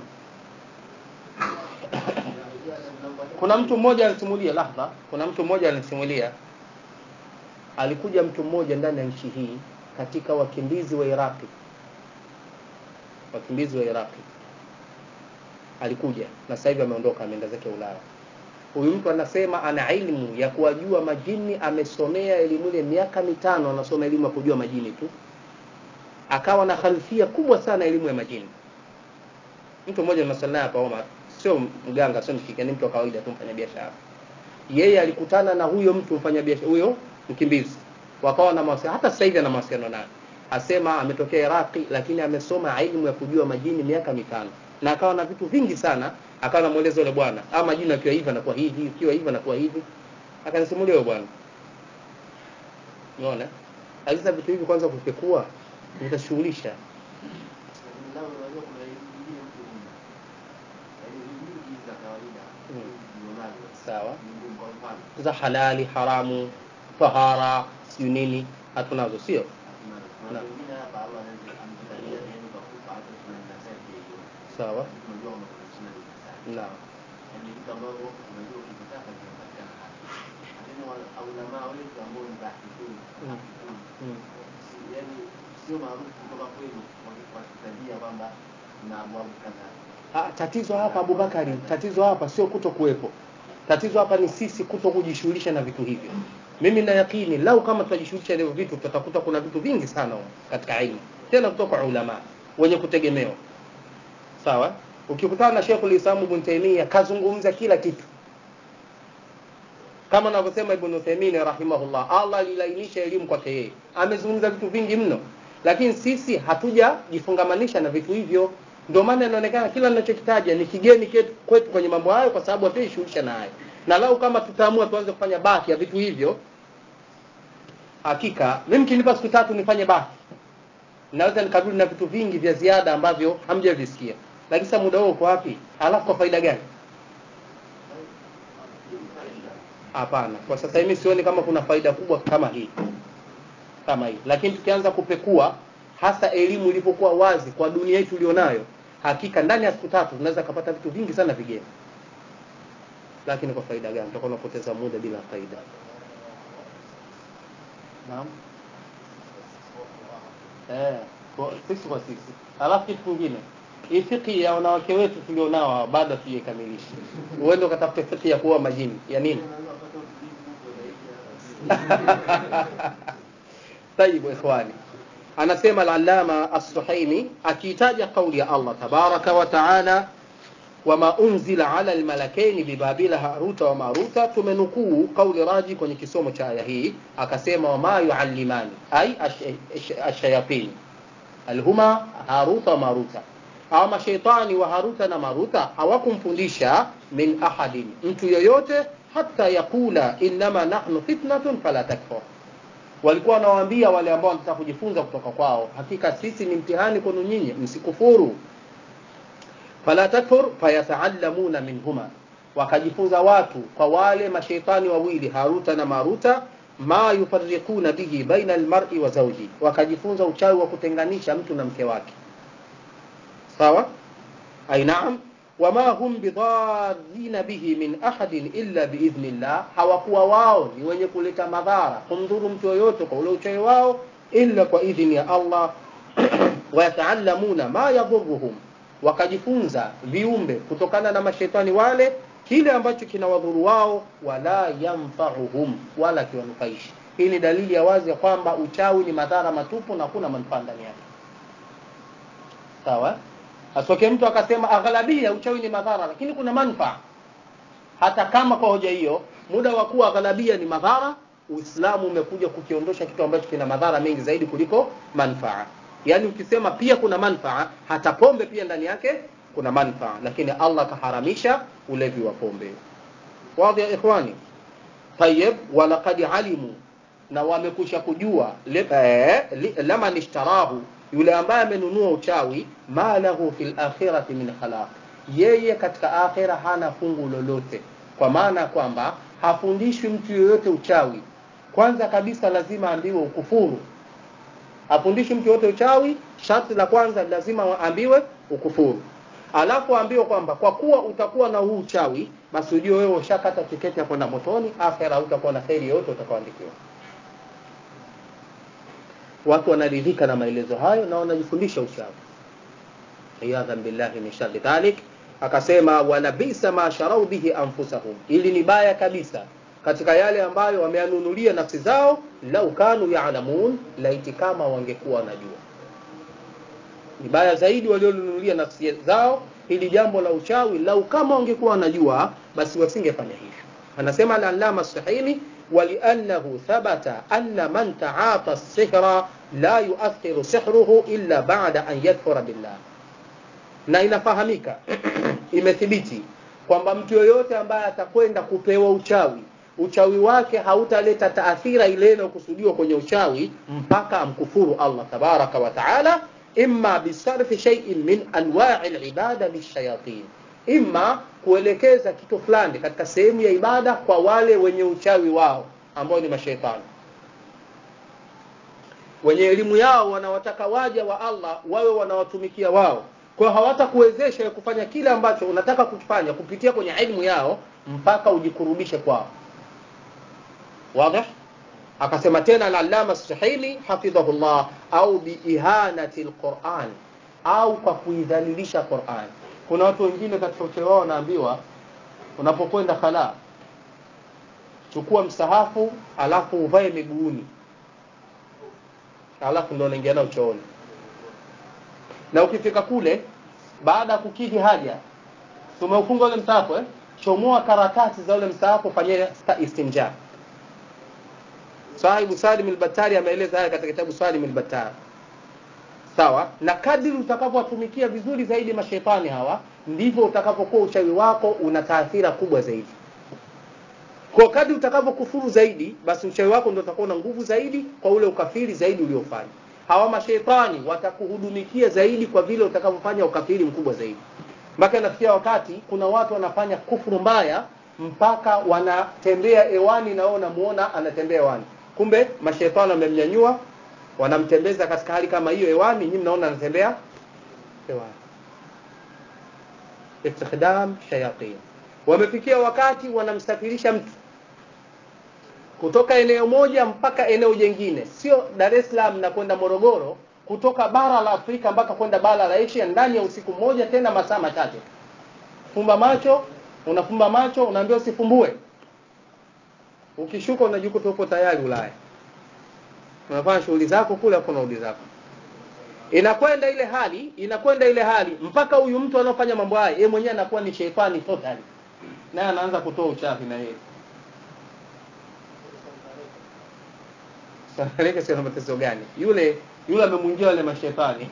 kuna mtu mmoja alisimulia lahadha kuna mtu mmoja alisimulia alikuja mtu mmoja ndani ya nchi hii katika wakimbizi wa iraqi wakimbizi wa iraqi alikuja na sasa hivi ameondoka ameenda zake ulaya huyu mtu anasema ana ilmu ya kuwajua majini amesomea elimu ile miaka mitano anasoma elimu ya kujua majini tu akawa na khalfia kubwa sana elimu ya majini mtu mmoja tunasali hapa Omar sio mganga sio mshika ni mtu wa kawaida tu mfanya biashara yeye alikutana na huyo mtu mfanya biashara huyo mkimbizi wakawa na mawasiliano hata sasa hivi ana mawasiliano naye asema ametokea Iraqi lakini amesoma elimu ya kujua majini miaka mitano na akawa na vitu vingi sana akawa anamueleza yule bwana ama majini akiwa hivi anakuwa hivi ikiwa hivi anakuwa hivi akanisimulia yule bwana unaona sasa vitu hivi kwanza kupekua vitashughulisha Lakini lao unajua kuna elimu nyingine mtu huna. Yaani elimu nyingi za kawaida Mm. tulionazo sawa ni ngumu. Kwa mfano, za halali haramu tahara siyo nini hatunazo sio hatuna kuna Naam. wengine hapa Allah anaweza amjalia yani ukakufa hata suna na sasa hiyo. sawa Tunajua kwamba kuna suna na sasa. naam Yaani vitu ambavyo unajua ukitaka vinapatikana hapa. Lakini wal- ulama wetu ambao ni bahithun, Mm. bahithun, mm. si- yaani sio maarufu kutoka kwenu waki- wakitajia kwamba kuna abwabu kadhaa. Ah, tatizo hapa Abubakari, tatizo hapa sio kuto kuwepo. Tatizo hapa ni sisi kuto kujishughulisha na vitu hivyo. Mimi na yakini lau kama tutajishughulisha na hivyo vitu tutakuta kuna vitu vingi sana huko katika ilmu. Tena kutoka kwa ulama wenye kutegemewa. Sawa? Ukikutana na Sheikhul Islam Ibn Taymiyyah kazungumza kila kitu. Kama anavyosema Ibn Uthaymeen rahimahullah, Allah alilainisha elimu kwake yeye. Amezungumza vitu vingi mno, lakini sisi hatujajifungamanisha na vitu hivyo. Ndio maana inaonekana kila ninachokitaja ni kigeni ketu- kwetu kwenye mambo hayo, kwa sababu hatuishughulisha nayo. Na lau kama tutaamua tuanze kufanya baki ya vitu hivyo, hakika mimi kinipa siku tatu nifanye baki, naweza nikarudi na vitu vingi vya ziada ambavyo hamjavisikia. Lakini sasa muda huo uko wapi? Alafu kwa faida gani? hapana kwa sasa hivi sioni kama kuna faida kubwa kama hii kama hii lakini tukianza kupekua hasa elimu ilipokuwa wazi kwa dunia yetu ulionayo hakika ndani ya siku tatu tunaweza kupata vitu vingi sana vigeni lakini kwa faida gani tutakuwa tunapoteza muda bila faida naam eh kwa sisi kwa sisi alafu kitu kingine hii fiki ya wanawake wetu tulionao hawa, bado hatujaikamilisha uende ukatafute fiki ya kuoa majini ya nini طيب ikhwani anasema al-allama as-suhaimi akiitaja kauli ya Allah tabaraka wa taala wama unzila ala almalakaini bibabila haruta wa maruta tumenukuu kauli raji kwenye kisomo cha aya hii akasema wama yuallimani ai ashayatin alhuma haruta wa maruta hawa mashaitani wa haruta na maruta hawakumfundisha min ahadin mtu yoyote hata yakula innama nahnu fitnatun fala takfur walikuwa wanawaambia wale ambao wanataka kujifunza kutoka kwao hakika sisi ni mtihani kwenu nyinyi msikufuru fala takfur fayataallamuna minhuma wakajifunza watu kwa wale mashaitani wawili haruta na maruta ma yufarriquna bihi baina almar'i wa zawji wakajifunza uchawi wa kutenganisha mtu na mke wake sawa ay naam wama hum bidarrina bihi min ahadin illa biidhnillah hawakuwa wao ni wenye kuleta madhara kumdhuru mtu yoyote kwa ule uchawi wao illa kwa idhini ya Allah wayataallamuna ma yadhurruhum wakajifunza viumbe kutokana na mashetani wale kile ambacho kinawadhuru wao wala yanfa'uhum wala kiwanufaishi hii ni dalili ya wazi ya kwamba uchawi ni madhara matupu na hakuna manufaa ndani yake sawa asitokee mtu akasema aghlabia uchawi ni madhara lakini kuna manufaa hata kama kwa hoja hiyo muda wa kuwa aghlabia ni madhara uislamu umekuja kukiondosha kitu ambacho kina madhara mengi zaidi kuliko manufaa yaani ukisema pia kuna manufaa hata pombe pia ndani yake kuna manufaa lakini allah kaharamisha ulevi wa pombe wadhi ya ikhwani tayib walaqad alimu na wamekusha kujua le- eh, li- laman ishtarahu yule ambaye amenunua uchawi ma lahu fil akhirati min khalaq yeye katika akhira hana fungu lolote kwa maana ya kwamba hafundishwi mtu yoyote uchawi kwanza kabisa lazima ambiwe ukufuru afundishwi mtu yoyote uchawi sharti la kwanza lazima aambiwe ukufuru alafu aambiwe kwamba kwa kuwa utakuwa na huu uchawi basi ujue wewe ushakata tiketi ya kwenda motoni akhera hutakuwa na kheri yoyote utakaoandikiwa watu wanaridhika na maelezo hayo na wanajifundisha uchawi iyadhan billahi min sharri dhalik akasema wala bisa ma sharau bihi anfusahum ili ni baya kabisa katika yale ambayo wameanunulia nafsi zao lau kanu yaalamun laiti kama wangekuwa wanajua ni baya zaidi walionunulia nafsi zao hili jambo la uchawi lau kama wangekuwa wanajua basi wasingefanya hivyo anasema al-allama sahili ولأنه ثبت أن من تعاطى السحر لا يؤثر سحره إلا بعد أن يكفر بالله na inafahamika imethibiti kwamba mtu yoyote ambaye atakwenda kupewa uchawi uchawi wake hautaleta taathira ile inayokusudiwa kwenye uchawi mpaka amkufuru Allah tabaraka wa taala imma bisarfi shay'in min anwa'i al-ibada lishayatin imma kuelekeza kitu fulani katika sehemu ya ibada kwa wale wenye uchawi wao ambao ni mashaitani wenye elimu yao wanawataka waja wa Allah wawe wanawatumikia wao kwa hawatakuwezesha kufanya kile ambacho unataka kufanya kupitia kwenye elimu yao mpaka ujikurubishe kwao wazi akasema tena al-allama as-suhaili hafidhahullah au biihanati al-Qur'an au kwa kuidhalilisha Qur'an kuna watu wengine katika uchezo wao wanaambiwa unapokwenda khala chukua msahafu alafu uvae miguuni alafu ndio unaingia nao chooni na ukifika kule baada ya kukidhi haja tumeufunga ule msahafu eh? chomoa karatasi za ule msahafu fanyia istinja sahibu Salim al-Battari ameeleza haya katika kitabu Salim al-Battari sawa na kadri utakavyowatumikia vizuri zaidi mashetani hawa ndivyo utakapokuwa uchawi wako una taathira kubwa zaidi kwa kadri utakavyokufuru zaidi basi uchawi wako ndio utakuwa na nguvu zaidi kwa ule ukafiri zaidi uliofanya hawa mashetani watakuhudumikia zaidi kwa vile utakavyofanya ukafiri mkubwa zaidi mpaka nafikia wakati kuna watu wanafanya kufuru mbaya mpaka wanatembea hewani na wao unamuona anatembea hewani kumbe mashetani wamemnyanyua wanamtembeza katika hali kama hiyo hewani nyinyi mnaona anatembea hewani istikdam shayatin wamefikia wakati wanamsafirisha mtu kutoka eneo moja mpaka eneo jingine sio dar es salaam na kwenda morogoro kutoka bara la afrika mpaka kwenda bara la asia ndani ya usiku mmoja tena masaa machache fumba macho unafumba macho unaambiwa usifumbue ukishuka unajikuta uko tayari ulaya unafanya shughuli zako kule hapo unarudi zako inakwenda ile hali inakwenda ile hali mpaka huyu mtu anaofanya mambo haya yeye mwenyewe anakuwa ni sheitani totally naye anaanza kutoa uchafi na yeye sanaleke sio na mateso gani yule yule amemwingia wale mashetani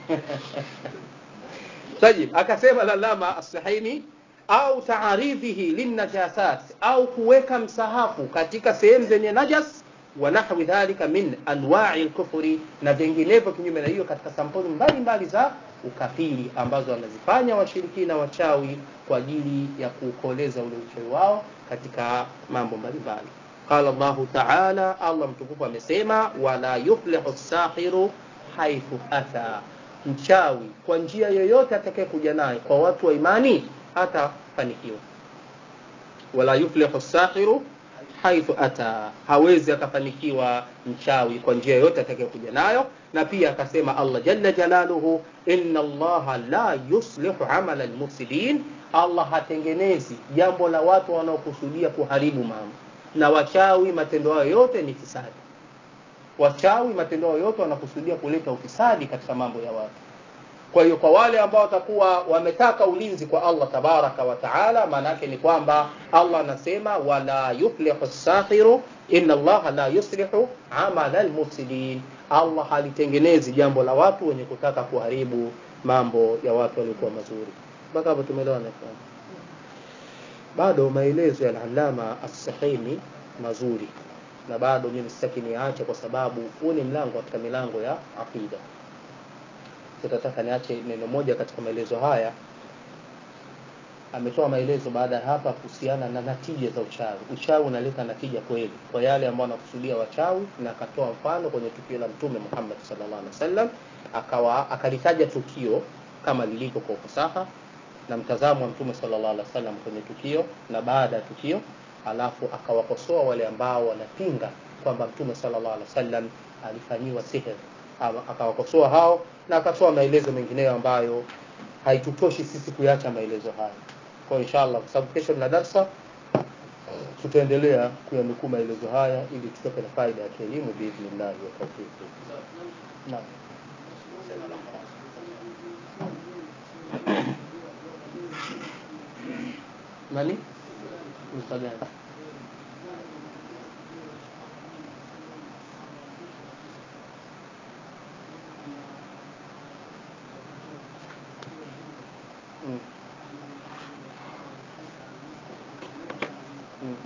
tajib akasema lalama as-sahini au taaridhihi linnajasat au kuweka msahafu katika sehemu zenye najas wa nahwi dhalika min anwa'i al-kufri na vinginevyo kinyume na hiyo katika sampuli mbalimbali za ukafiri ambazo wanazifanya washirikina wachawi kwa ajili ya kuukoleza ule uchawi wao katika mambo mbalimbali qala Allahu ta'ala Allah mtukufu amesema wala yuflihu as-sahiru haithu ata mchawi kwa njia yoyote atakayekuja naye kwa watu wa imani hatafanikiwa wala yuflihu as-sahiru haithu ata hawezi akafanikiwa mchawi kwa njia yoyote atakayekuja nayo na pia akasema Allah jalla jalaluhu inna Allah la yuslihu amala almufsidin Allah hatengenezi jambo la watu wanaokusudia kuharibu mambo na wachawi matendo yao yote ni fisadi wachawi matendo yao yote wanakusudia kuleta ufisadi katika mambo ya watu kwa hiyo kwa wale ambao watakuwa wametaka ulinzi kwa Allah tabaraka wa taala maana yake ni kwamba Allah anasema wala yuflihu sahiru inna Allah la yuslihu amala almufsidin Allah halitengenezi jambo la watu wenye kutaka kuharibu mambo ya watu waliokuwa mazuri mpaka hapo tumeelewana bado maelezo ya al-Allama as-Sahimi mazuri na bado mimi sitaki niache kwa sababu huu ni mlango katika milango ya aqida tutataka niache neno moja katika maelezo haya ametoa maelezo baada ya hapa kuhusiana na natija za uchawi uchawi unaleta natija kweli kwa yale ambao wanakusudia wachawi na akatoa mfano kwenye tukio la mtume Muhammad sallallahu alaihi wasallam akawa akalitaja tukio kama lilivyo kwa ufasaha na mtazamo wa mtume sallallahu alaihi wasallam kwenye tukio na baada ya tukio alafu akawakosoa wale ambao wanapinga kwamba mtume sallallahu alaihi wasallam alifanyiwa sihir akawakosoa hao na akatoa maelezo mengineyo ambayo haitutoshi sisi kuyacha maelezo haya kwa inshallah kwa sababu kesho na darsa tutaendelea kuyanukuu maelezo haya ili tutoke na faida ya kielimu biidhnillah wa tawfiq naam nani msagani Mm. Mm.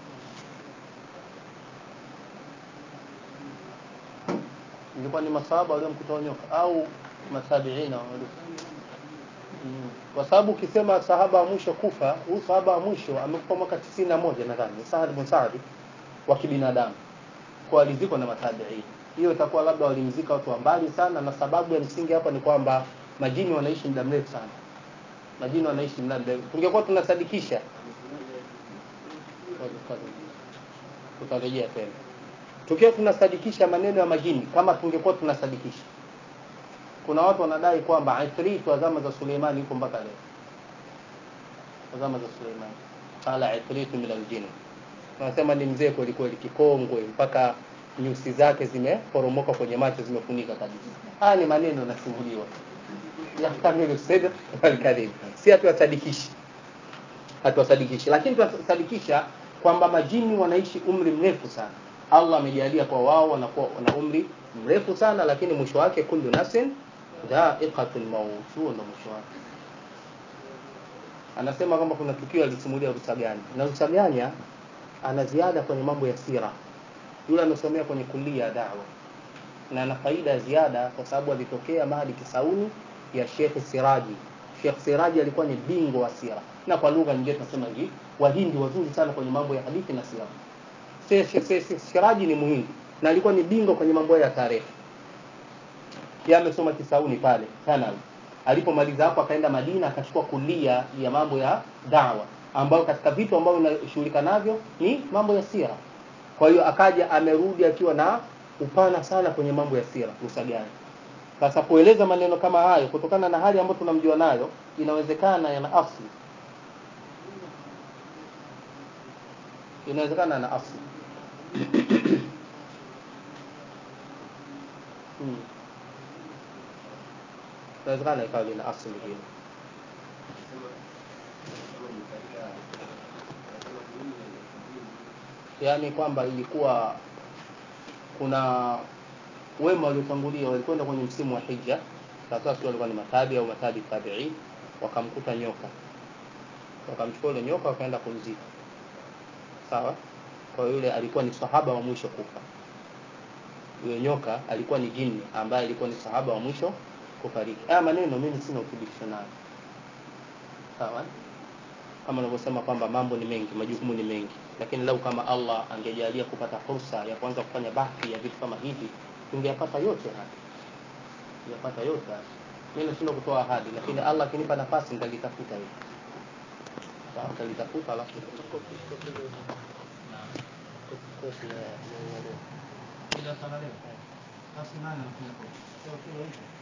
ilikuwa ni masahaba waliomkuta nyoka au matabiina walio Mm. kwa sababu ukisema sahaba wa mwisho kufa huyu sahaba wa mwisho amekufa mwaka tisini na moja nadhani Saad bin Saad wa kibinadamu kwa alizikwa na matabiini hiyo itakuwa labda walimzika watu wa mbali sana na sababu ya msingi hapa ni kwamba majini wanaishi muda mrefu sana majini wanaishi muda mrefu tungekuwa tunasadikisha tutarejea tena tukiwa tunasadikisha maneno ya majini kama tungekuwa tunasadikisha kuna watu wanadai kwamba ifrit wa zama za Suleimani yuko mpaka leo wa zama za Suleimani qala ifrit min aljin wanasema ni mzee kweli kweli kikongwe mpaka nyusi zake zimeporomoka kwenye macho zimefunika kabisa haya ni maneno yanasimuliwa yahtamilu sidq wal kadhib si hatuwasadikishi hatuwasadikishi lakini tunasadikisha kwamba majini wanaishi umri mrefu sana Allah amejalia kwa wao wanakuwa na umri mrefu sana lakini mwisho wake kullu nafsin dha'iqatul maut huo ndo mwisho wake anasema kwamba kuna tukio alisimulia Rusaganya na Rusaganya ana ziada kwenye mambo ya sira yule amesomea kwenye kulia ya dawa na ana faida ya ziada kwa sababu alitokea Mahdi Kisauni ya Sheikh Siraji Sheikh Siraji alikuwa ni bingwa wa sira na kwa lugha nyingine tunasema hivi wahindi wazuri sana kwenye mambo ya hadithi na silamu Se- se- se- se- Shiraji ni muhindi na alikuwa ni bingwa kwenye mambo ya tarehe yeye amesoma Kisauni pale Thanawi. Alipomaliza hapo akaenda Madina akachukua kulia ya mambo ya dawa, ambayo katika vitu ambavyo inashughulika navyo ni mambo ya sira. Kwa hiyo akaja amerudi akiwa na upana sana kwenye mambo ya sira Musagani. Sasa kueleza maneno kama hayo kutokana na hali ambayo tunamjua nayo, inawezekana yana asli, inawezekana yana asli hmm. inawezekana ikawa lina asli hilo yaani kwamba ilikuwa kuna wema waliotangulia walikwenda kwenye msimu wa hija sasa sio walikuwa ni matabi au matabi tabiin wakamkuta nyoka wakamchukua yule nyoka wakaenda kumzika sawa kwa hiyo yule alikuwa ni sahaba wa mwisho kufa yule nyoka alikuwa ni jini ambaye alikuwa ni sahaba wa mwisho kufariki haya maneno mimi sina uthibitisho nayo sawa kama unavyosema kwamba mambo ni mengi majukumu ni mengi lakini lau kama allah angejalia kupata fursa ya kuanza kufanya bahthi ya vitu kama hivi tungeyapata yote haya tungeyapata yote haya mi nashindwa kutoa ahadi lakini allah akinipa nafasi nitalitafuta hili sawa nitalitafuta alafu Kopi, ya- ya- ya leo. Ila sana leo. Basi nani anafanya kopi? Sio kile hicho.